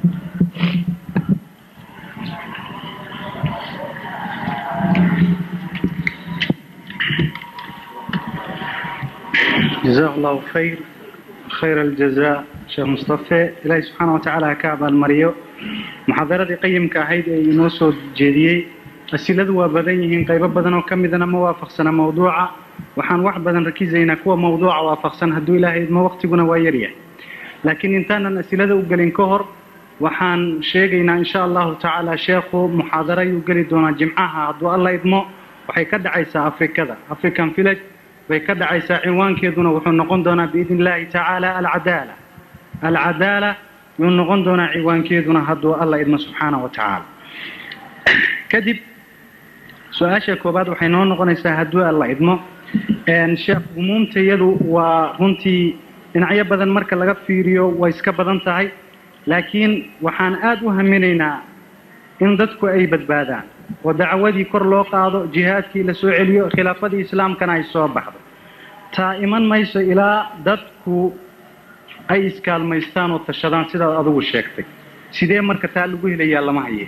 جزاه الله خير خير الجزاء sheekh mustafe ilaahay subxaana wa tacaala ha ka abaalmariyo muxaadaradii qayimka ahayd ee inoo soo jeediyey asiladu waa badan yihiin qaybo badan oo ka midana ma waafaqsana mawduuca waxaan wax badan rakizaynaa kuwa mawduuca waafaqsan hadduu ilaahay idmo waqtiguna waa yaryahay laakiin intaanan asilada u gelin ka hor waxaan sheegaynaa insha allahu tacaala sheekhu muxaadaro ayuu geli doonaa jimcaha hadduu alla idmo waxay ka dhacaysaa afrikada african village bay ka dhacaysaa cinwaankeeduna wuxuu noqon doonaa biidn illahi tacaala alcadaala alcadaala yuu noqon doonaa ciwaankeeduna hadduu alla idmo subxaana wa tacaala kadib su-aasha koobaad waxay noo noqonaysaa hadduu alla idmo sheekh umuumtayadu waa runtii dhinacyo badan marka laga fiiriyo way iska badan tahay laakiin waxaan aada u haminaynaa in dadku ay badbaadaan oo dacwadii kor loo qaado jihaadkii la soo celiyo khilaafadii islaamkana ay soo baxdo taa iman mayso ilaa dadku ay iskaalmaystaan oo tashadaan sidaad adigu sheegtay sidee marka taa lagu helayaa lama haye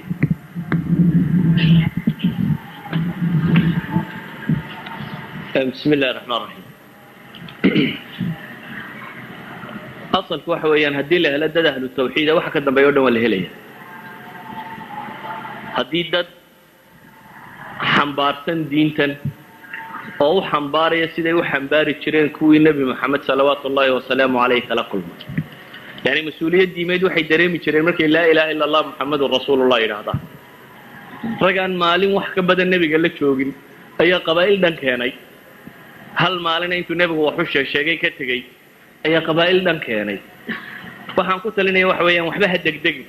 bismi illahi raxmaan raxiim asalku waxa weeyaan haddii la helo dad ahlu tawxiida waxa ka dambeeya o dhan waa la helaya haddii dad xambaarsan diintan oo u xambaaraya siday u xambaari jireen kuwii nebi moxamed salawaatu ullahi wasalaamu caleyh kala kulmay yani mas-uuliyad diimeed waxay dareemi jireen markay laa ilaha illa allah muxamedun rasuulullah yidhaahdaa ragaan maalin wax ka badan nebiga la joogin ayaa qabaa'il dhan keenay hal maalina intuu nebigu waxu sheeg sheegay ka tegey ayaa qabaa'il dhan keenay waxaan ku talinaya waxa weeyaan waxba ha degdegin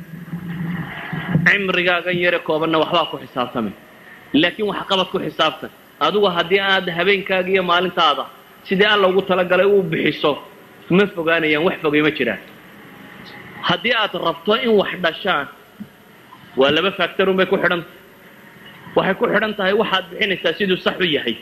cimrigaagan yare koobanna waxbaa ku xisaabtamay laakiin waxqabad ku xisaabtan adigu haddii aad habeenkaaga iyo maalintaada sidii alla ugu talagalay u bixiso ma fogaanayaan wax fogay ma jiraan haddii aad rabto in wax dhashaan waa laba factorun bay ku xidhan tahay waxay ku xidhan tahay waxaad bixinaysaa siduu sax u yahay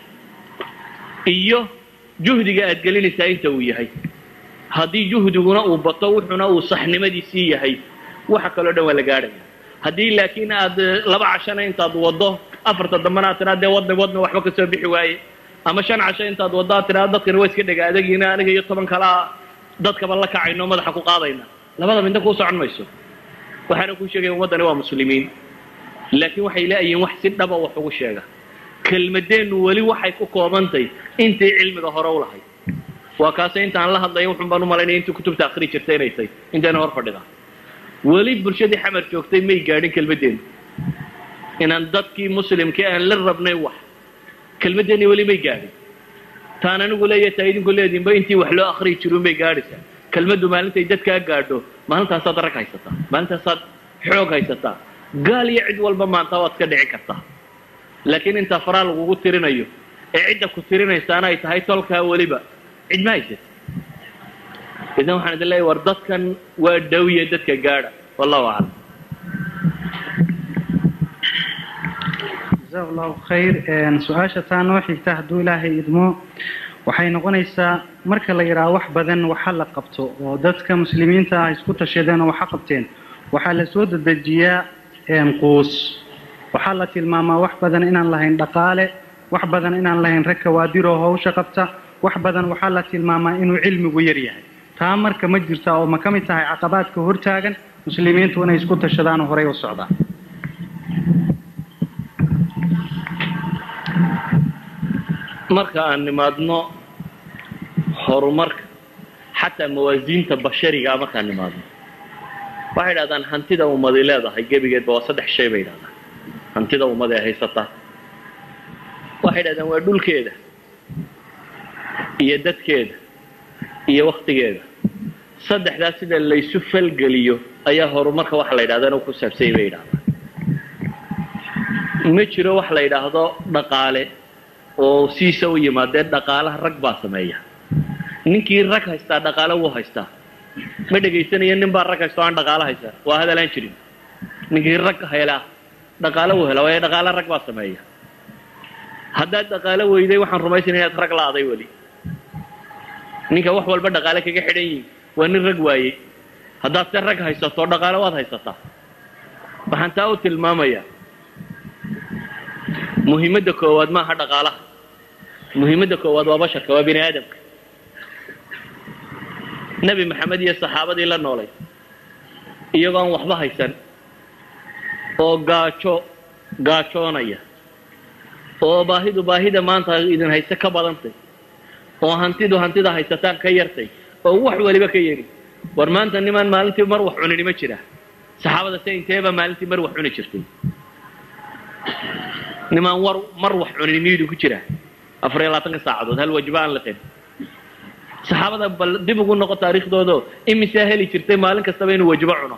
iyo juhdiga aad gelinaysaa inta uu yahay haddii juhdiguna uu bato wuxuna uu saxnimadiisii yahay waxa kaloo dhan waa la gaadhaya haddii laakiin aad laba cashana intaad waddo afarta dambana aad tiraa dee wadna wadna waxba kasoo bixi waaye ama shan casho intaad waddo aad tiraa dadkani waa iska dhega adagiina aniga iyo toban kalaa dadkaba la kacayno madaxa ku qaadayna labada midna kuu socon mayso waxaana kuu sheegaya ummaddani waa muslimiin laakiin waxay la'yihiin wax si dhaba wax ugu sheega kelmadeennu weli waxay ku koobantay intay cilmiga hore u lahayd waa kaase intaan la hadlaya wuxun baan u malaynaya intii kutubta akhri jirtay inay tahay intayna hor fadhida weli bulshadii xamar joogtay may gaadhin kelmadeennu inaan dadkii muslimkii aan la rabnay wax kelmadeenni weli may gaadhin taan anigu leeya taa idinku leediinba intii wax loo akhriyi jirun bay gaadhaysaa kelmaddu maalintay dadkaa gaadho maalintaasaad rag haysataa maalintaasaad xoog haysataa gaal iyo cid walba maanta waad ka dhici kartaa laakiin intaa faraa lagugu tirinayo ee cidda ku tirinaysaana ay tahay tolkaa weliba cid ma haysat idan waxaan idin leeyahy war dadkan waa dhawiye dadka gaadha wallahu aclam jaza allahu khayr su-aasha taa noo xigta hadduu ilaahay idmo waxay noqonaysaa marka la yidhaha wax badan waxa la qabto oo dadka muslimiinta ah isku tashadeen oo waxa qabteen waxaa la soo dedejiyaa quus waxaa la tilmaamaa wax badan inaan lahayn dhaqaale wax badan inaan lahayn rag kawaadiroo hawsha qabta wax badan waxaa la tilmaamaa inuu cilmigu yar yahay taa marka ma jirta oo ma ka mid tahay caqabaadka hortaagan muslimiintu inay isku tashadaan oo horey u socdaan marka aan nimaadno horumarka xataa mawaasiinta basharigaa markaan nimaadno waxay idhahdaan hantida ummadi leedahay gebigeedba waa saddex shay bay idhahdaan hantida ummad ee haysataa waxay idhahdaan waa dhulkeeda iyo dadkeeda iyo waktigeeda saddexdaas sida laysu falgeliyo ayaa horumarka waxa la yidhahda inuu ku saabsanyay bay yidhahdaan ma jiro wax la yidhaahdo dhaqaale oo siisa u yimaadee dhaqaalaha rag baa sameeya ninkii rag haystaa dhaqaale wuu haystaa ma dhegaysanaya nin baa rag haysta o aan dhaqaalo haysan waa hadal aan jirin ninkii rag helaa dhaqaale wuu hela waayo dhaqaale rag baa sameeya haddaad dhaqaalo weyday waxaan rumaysanaya inaad rag la'aday weli ninka wax walba dhaqaale kaga xidhan yihin waa nin rag waayey haddaad se rag haysato dhaqaale waad haysataa waxaan taa u tilmaamayaa muhiimadda koowaad maaha dhaqaalaha muhiimadda koowaad waa basharka waa bini aadamka nebi maxamed iyo saxaabadii la noolay iyagoo aan waxba haysan oo gaajo gaajoonaya oo baahidu baahida maanta idin hayse ka badantay oo hantidu hantida haysataan ka yartay oo wax waliba ka yari war maanta nimaan maalintii mar wax cunini ma jira saxaabada se inteeba maalintii mar wax cuni jirtay nimaan war mar wax cunini miyudu ku jira afar iyo labaatanka saacadood hal wajiba aan liqin saxaabada bal dib ugu noqo taariikhdoodo imisaa heli jirtay maalin kastaba inuu wajibo cuno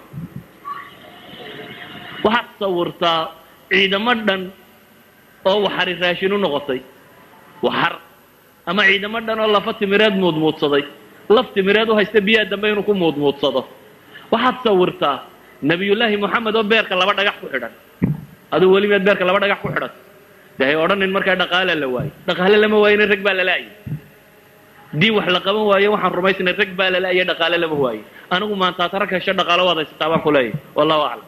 waxaad sawirtaa ciidamo dhan oo waxari raashin u noqotay waxar ama ciidamo dhan oo lafa timireed muudmuudsaday laf timireed u haysta biyaha dambe inuu ku muudmuudsado waxaad sawirtaa nebiyullaahi moxamed oo beerka laba dhagax ku xidhan aduu weli meed beerka laba dhagax ku xidhan de hay odhanin markaa dhaqaale la waayo dhaqaale lama waayona rag baa lala-ayay dii wax la qaban waayo waxaan rumaysnay rag baa lala-aye dhaqaale lama waayo anigu maanta ad rag hesho dhaqaalo waad haysataa baan ku leeyahy wallahu aclam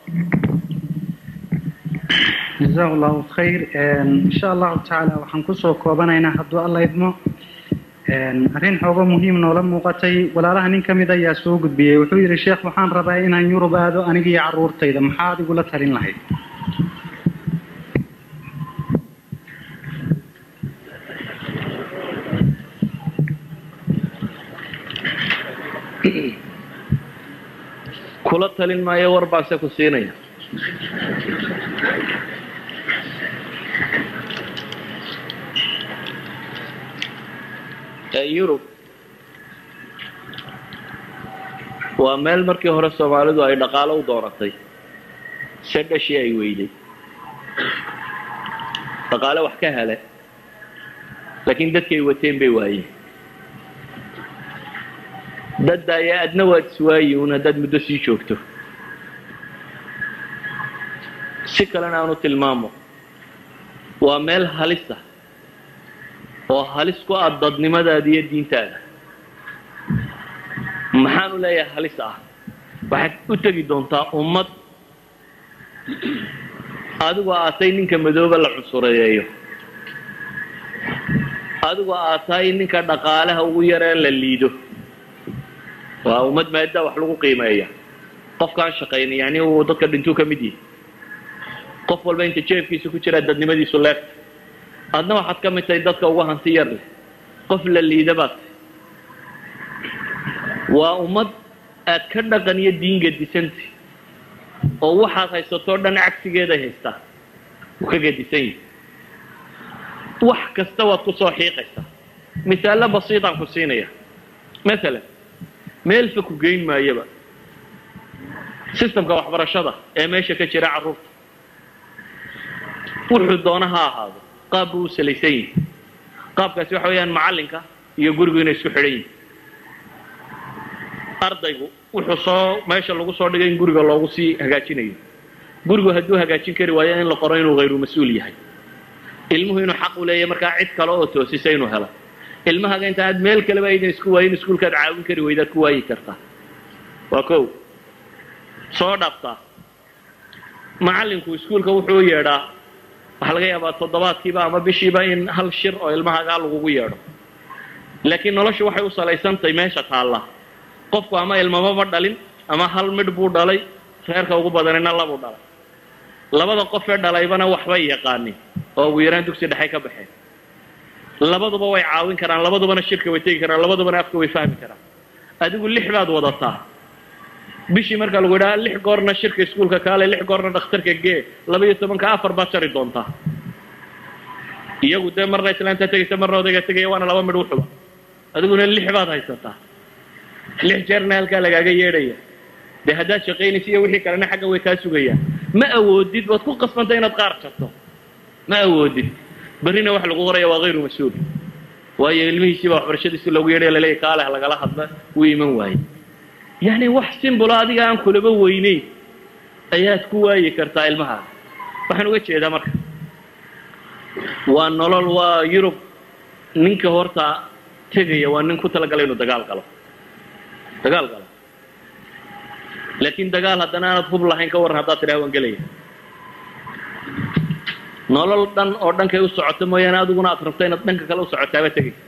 jazahu llahu khayr insha allahu tacaala waxaan kusoo koobanaynaa hadduu alla idmo arrin xoogo muhiim noola muuqatay walaalaha nin ka mid ayaa soo gudbiyey wuxuu yidhi sheekh waxaan rabaa inaan yurub aado aniga iyo carruurtayda maxaad igula talin lahayd kula talin maayo war baanse ku siinaya yurub waa meel markii hore soomaalidu ay dhaqaalo u dooratay se dhashii ay weyday dhaqaale wax ka hele laakiin dadkay wateen bay waayeen dadda ayaa adna waad iswaayi un haddaad muddo sii joogto si kalena aanu tilmaamo waa meel halisa oo halis ku ah dadnimadaada iyo diintaada maxaan u leeyahay halis ah waxaad u tegi doontaa ummad adigoo aatay ninka madooba la cunsureeyeeyo adigoo aataay ninka dhaqaalaha ugu yareen la liido waa ummad maaddaa wax lagu qiimeeya qofkaan shaqayna yani uu dadka dhintuu ka mid yahay qof walba inta jeefkiisa ku jiraa dadnimadiisu leegta adna waxaad ka mid tahay dadka ugu hanti yar leh qof la liida baad tahay waa ummad aad ka dhaqan iyo diin gadisantay oo waxaad haysatoo dhan cagsigeeday haystaa uu ka gadisan yahay wax kasta waad ku soo xiiqaysaa misaallo basiitaan ku siinaya maalan meelfa ku geyn maayaba sistamka waxbarashada ee meesha ka jira carruurta wuxuu doona ha ahaado qaab buu u salaysan yihi qaabkaasi waxa weeyaan macallinka iyo gurigu inay isku xidhan yihin ardaygu wuxuu soo meesha lagu soo dhigay in guriga loogu sii hagaajinayo gurigu hadduu hagaajin kari waayo in la qoro inuu hayru mas-uul yahay ilmuhu inuu xaq u leeyahay markaa cid kale oo toosisa inuu helo ilmahaga inta aad meel kaleba aydan isku waayin iskuulkaad caawin kari weydaad ku waayi kartaa waa kow soo dhabtaa macallinku iskuulka wuxuu yeedhaa waxaa laga yaabaa toddobaadkiiba ama bishiiba in hal shir oo ilmahagaa lagugu yeedho laakiin noloshu waxay u salaysantahay meesha taalla qofku ama ilmama ma dhalin ama hal midh buu dhalay reerka ugu badanina labuu dhalay labada qofee dhalaybana waxbay yaqaanin oo ugu yaraan dugsi dhexay ka baxeen labaduba way caawin karaan labadubana shirka way tegi karaan labadubana afka way fahmi karaan adigu lix baad wadataa bishii markaa lagu yidhaha lix goorna shirka iskuulka kaale lix goorna dhakhtarka gee laba iyo tobanka afar baad jari doontaa iyagu dee marna islaanta tegaysa marna odayga tegaya waana laba midh uxuba adiguna lix baad haysataa lix jeerna halkaa lagaaga yeedhaya dee haddaad shaqaynaysa iyo wixii kalena xagga way kaa sugayaan ma awoodid waad ku qasbantay inaad qaar jarto ma awoodid berrina waxa lagu qoraya waa hayru mas-uul waayo ilmihiisiiba waxbarashadiisi loogu yeedhay laleeyahy kaaleh lagala hadla wuu iman waaye yacni wax simbulo adiga aan kulaba weyneyn ayaad ku waayi kartaa ilmahaaga waxaan uga jeedaa marka waa nolol waa yurub ninka horta tegaya waa nin ku talagala inuu dagaal galo dagaal galo laakiin dagaal haddana aanad hub lahayn ka warran haddaad tidhaha waan gelaya nolol dhan oo dhankay u socoto mooyaane adiguna aad rabto inaad dhanka kale u socotaaba tegaysa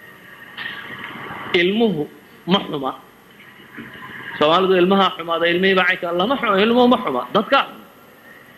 ilmuhu ma xuma soomaalidu ilmahaa xumaada ilmihii baa caynka lama xumo ilmuhu ma xuma dadkaa xuma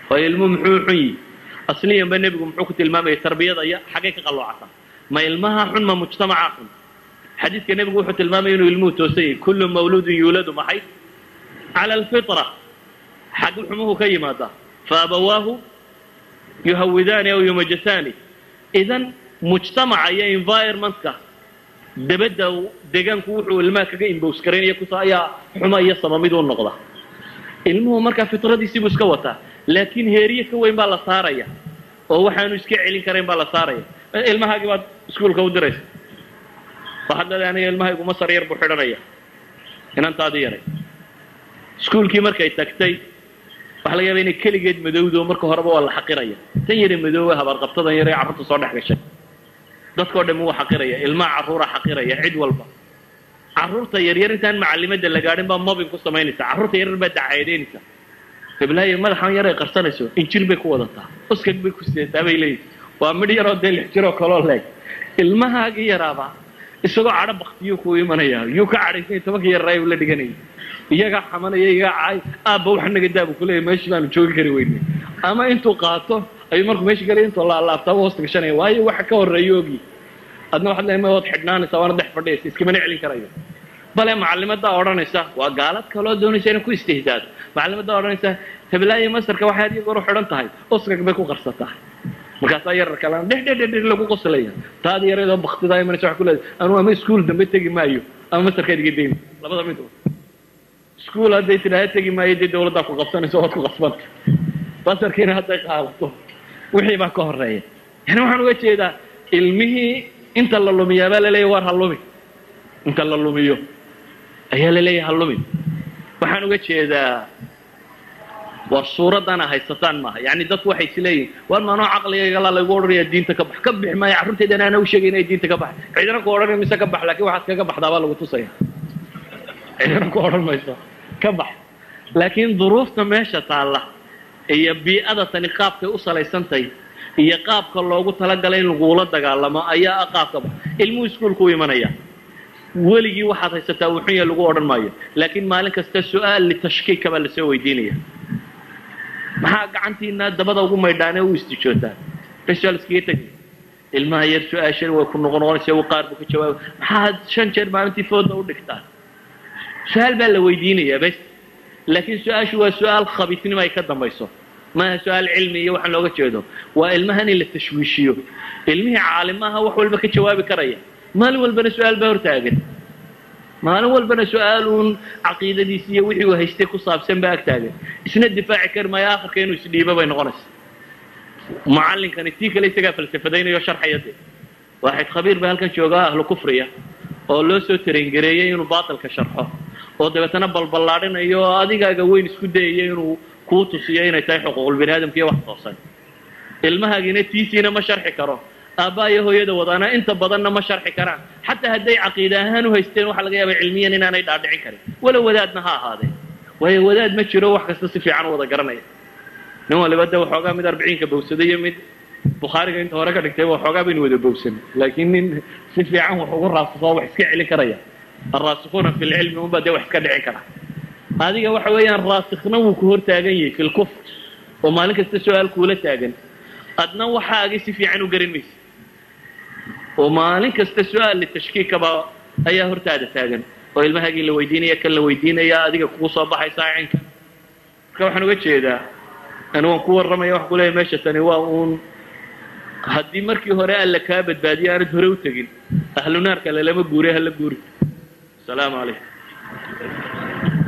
waayo ilmuhu muxuu xun yihi asliyanba nebigu muxuu ku tilmaamayay tarbiyada iyo xaggay ka qalloocata ma ilmaha xun ma mujtamaca xun xadiidka nebigu wuxuu tilmaamaya inuu ilmuhu toosan yahay kullu mawluudin yuuladu maxay cala alfitra xag xumuhu ka yimaadaa faabawaahu yuhawidaani aw yumajasaani idan mujtamaca iyo environmentka dabadda deegaanku wuxuu ilmaha kaga imbows garaynaya kusa ayaa xuma iyo samamid u noqda ilmuhu markaa fitradiisii buu iska wataa laakiin heeriye ka weyn baa la saaraya oo waxaanu iska celin karayn baa la saaraya ilmahaagii baad iskuolka u diraysa waxaad leedahay aniga ilmahaygu masar yar buu xidhanaya inantaadii yaray iskuolkii markay tagtay waxa laga yaaba inay keligeed madowdo marka horeba waa la xaqiraya tan yare madoowe habaarqabtadan yare carruurta soo dhex gashay dadkao dhan wuu xaqiraya ilmaha carruura xaqiraya cid walba carruurta yaryar intaan macalimadda la gaadhin baa mobin ku samaynaysa carruurta yaryar baa dacayadeynaysa gablaayo madaxan yar ay qarsanayso injil bay ku wadataa uskag bay ku sidataa bay leeyihin waa midh yaroo dee lix jiroo kaloo leeg ilmahaagii yaraaba isagoo cadho baktiyuu ku imanaya yuu ka cadhaysanya tobanka yararaay uu la dhiganayay iyagaa xamanaya iyagaa cay aabba wax naga daabu kuleeyahy meeshii baanu joogi kari weynay ama intuu qaato ayuu markuu meesha galaya intuu laalaabtaa u hoosta gashanaya waayo waxa ka horreeya ogi adna waxaad leedahay ma waad xidhnaanaysaa waana dhex fadhiyaysa iskamana celin karayo bale macalimadaa odhanaysa waa gaalad kaloo doonaysa inay ku istihzaado macalimadaa odhanaysa heblaayo masarka waxay had iyo goor u xidhan tahay uskag bay ku qarsataa markaasaa yarar kalena dheh dheh dheh lagu qoslaya taadi yareedoo baktidaa imanaysa waxa ku leedahay anuu ama iskuul dambe tegi maayo ama masarkaad iga dayma labada mid iskuul hadday tidhaahda tegi maayo dee dawladdaa ku qabsanaysa waad ku qasbanta basarkiina hadday qaadato wixii baa ka horeeya yani waxaan uga jeedaa ilmihii inta la lumiyaa baa laleeyahy waar ha lumi inta la lumiyo ayaa laleeyahay ha lumi waxaan uga jeedaa war suuraddana haysataan maaha yani dadku waxay isleeyihin war maanoo caqligaygalaa laygu odhanaya diinta ka bax ka bix maayo carruurteedana ana u sheegay inay diinta ka bax cidina ku odhanay mise ka bax lakin waxaad kaga baxdaa baa lagu tusaya cidina ku odhan mayso ka bax laakiin duruufta meesha taalla iyo bii'ada tani qaabkay u salaysantahay iyo qaabka loogu talagalay in lagula dagaalamo ayaa ah qaabka bax ilmuhu iskuolku u imanaya weligii waxaad haysataa uu xun yahay lagu odhan maayo laakiin maalin kasta su-aal litashkiika baa lasoo weydiinaya maxaa gacantiina dabada ugu maydhaanee u istijootaan beshal iskaga tegay ilmaha yar su-aashan way ku noqon noqonaysa u qaar buu ka jawaaba maxaad shan jeer maalintii fooda u dhigtaan su-aal baa la weydiinayaa bes laakiin su-aashu waa su-aal khabiisnimo ay ka dambayso maaha su-aal cilmi iyo waxaan looga jeedo waa ilmahan in la tashwiishiyo ilmihii caalimaha wax walba ka jawaabi karaya maalin walbana su-aal baa hortaagan maalin walbana su-aal uun caqiidadiisi iyo wixii uu haystay ku saabsan baa ag taagan isna difaaci kari maayo akhirka inuu isdhiibo bay noqonaysa mucallinkani tii kale isagaa falsafadaynayo sharxaya de waaxid khabiir ba halkan joogaa ahlu kufriya oo loo soo tarengareeyey inuu baatilka sharxo oo dabeetana balballaadhinayo oo adigaaga weyn isku dayayo inuu kuu tusiyo inay tahay xuquuqul bini aadamka iyo wax toosan ilmahaagina tiisiina ma sharxi karo aabbaa iyo hooyada wadaana inta badanna ma sharxi karaan xataa hadday caqiida ahaan u haysteen waxaa laga yaaba cilmiyan inaanay dhaadhicin karin walow wadaadna ha ahaadee waayo wadaad ma jiro wax kasta si fiican u wada garanaya nin waliba de waxoogaa mid arbiciinka bowsaday iyo mid bukhaariga inta hore ka dhigtay waxoogaa baynu wada bowsan laakiin nin si fiican wax ugu raasasoo wax iska celin karaya alraasikuuna fi lcilmi unbaa dee wax iska dhicin kara adiga waxa weeyaan raasikna wuu ku hor taagan yahay fi lkufr oo maalin kasta su-aal kuula taagan adna waxaagii si fiican u garan maysa oo maalin kasta su-aal litashkiikaba ayaa hortaada taagan oo ilmahaagii la weydiinaya kan la weydiinaya adiga kugu soo baxaysa cinka marka waxaan uga jeedaa ani waan ku warramaya waxaan kuleeyahay meesha tani waa uun haddii markii hore alla kaa badbaadiyo aanad hore u tegin ahlu naarka lalama guuriy hala guuri asalaamu calaykum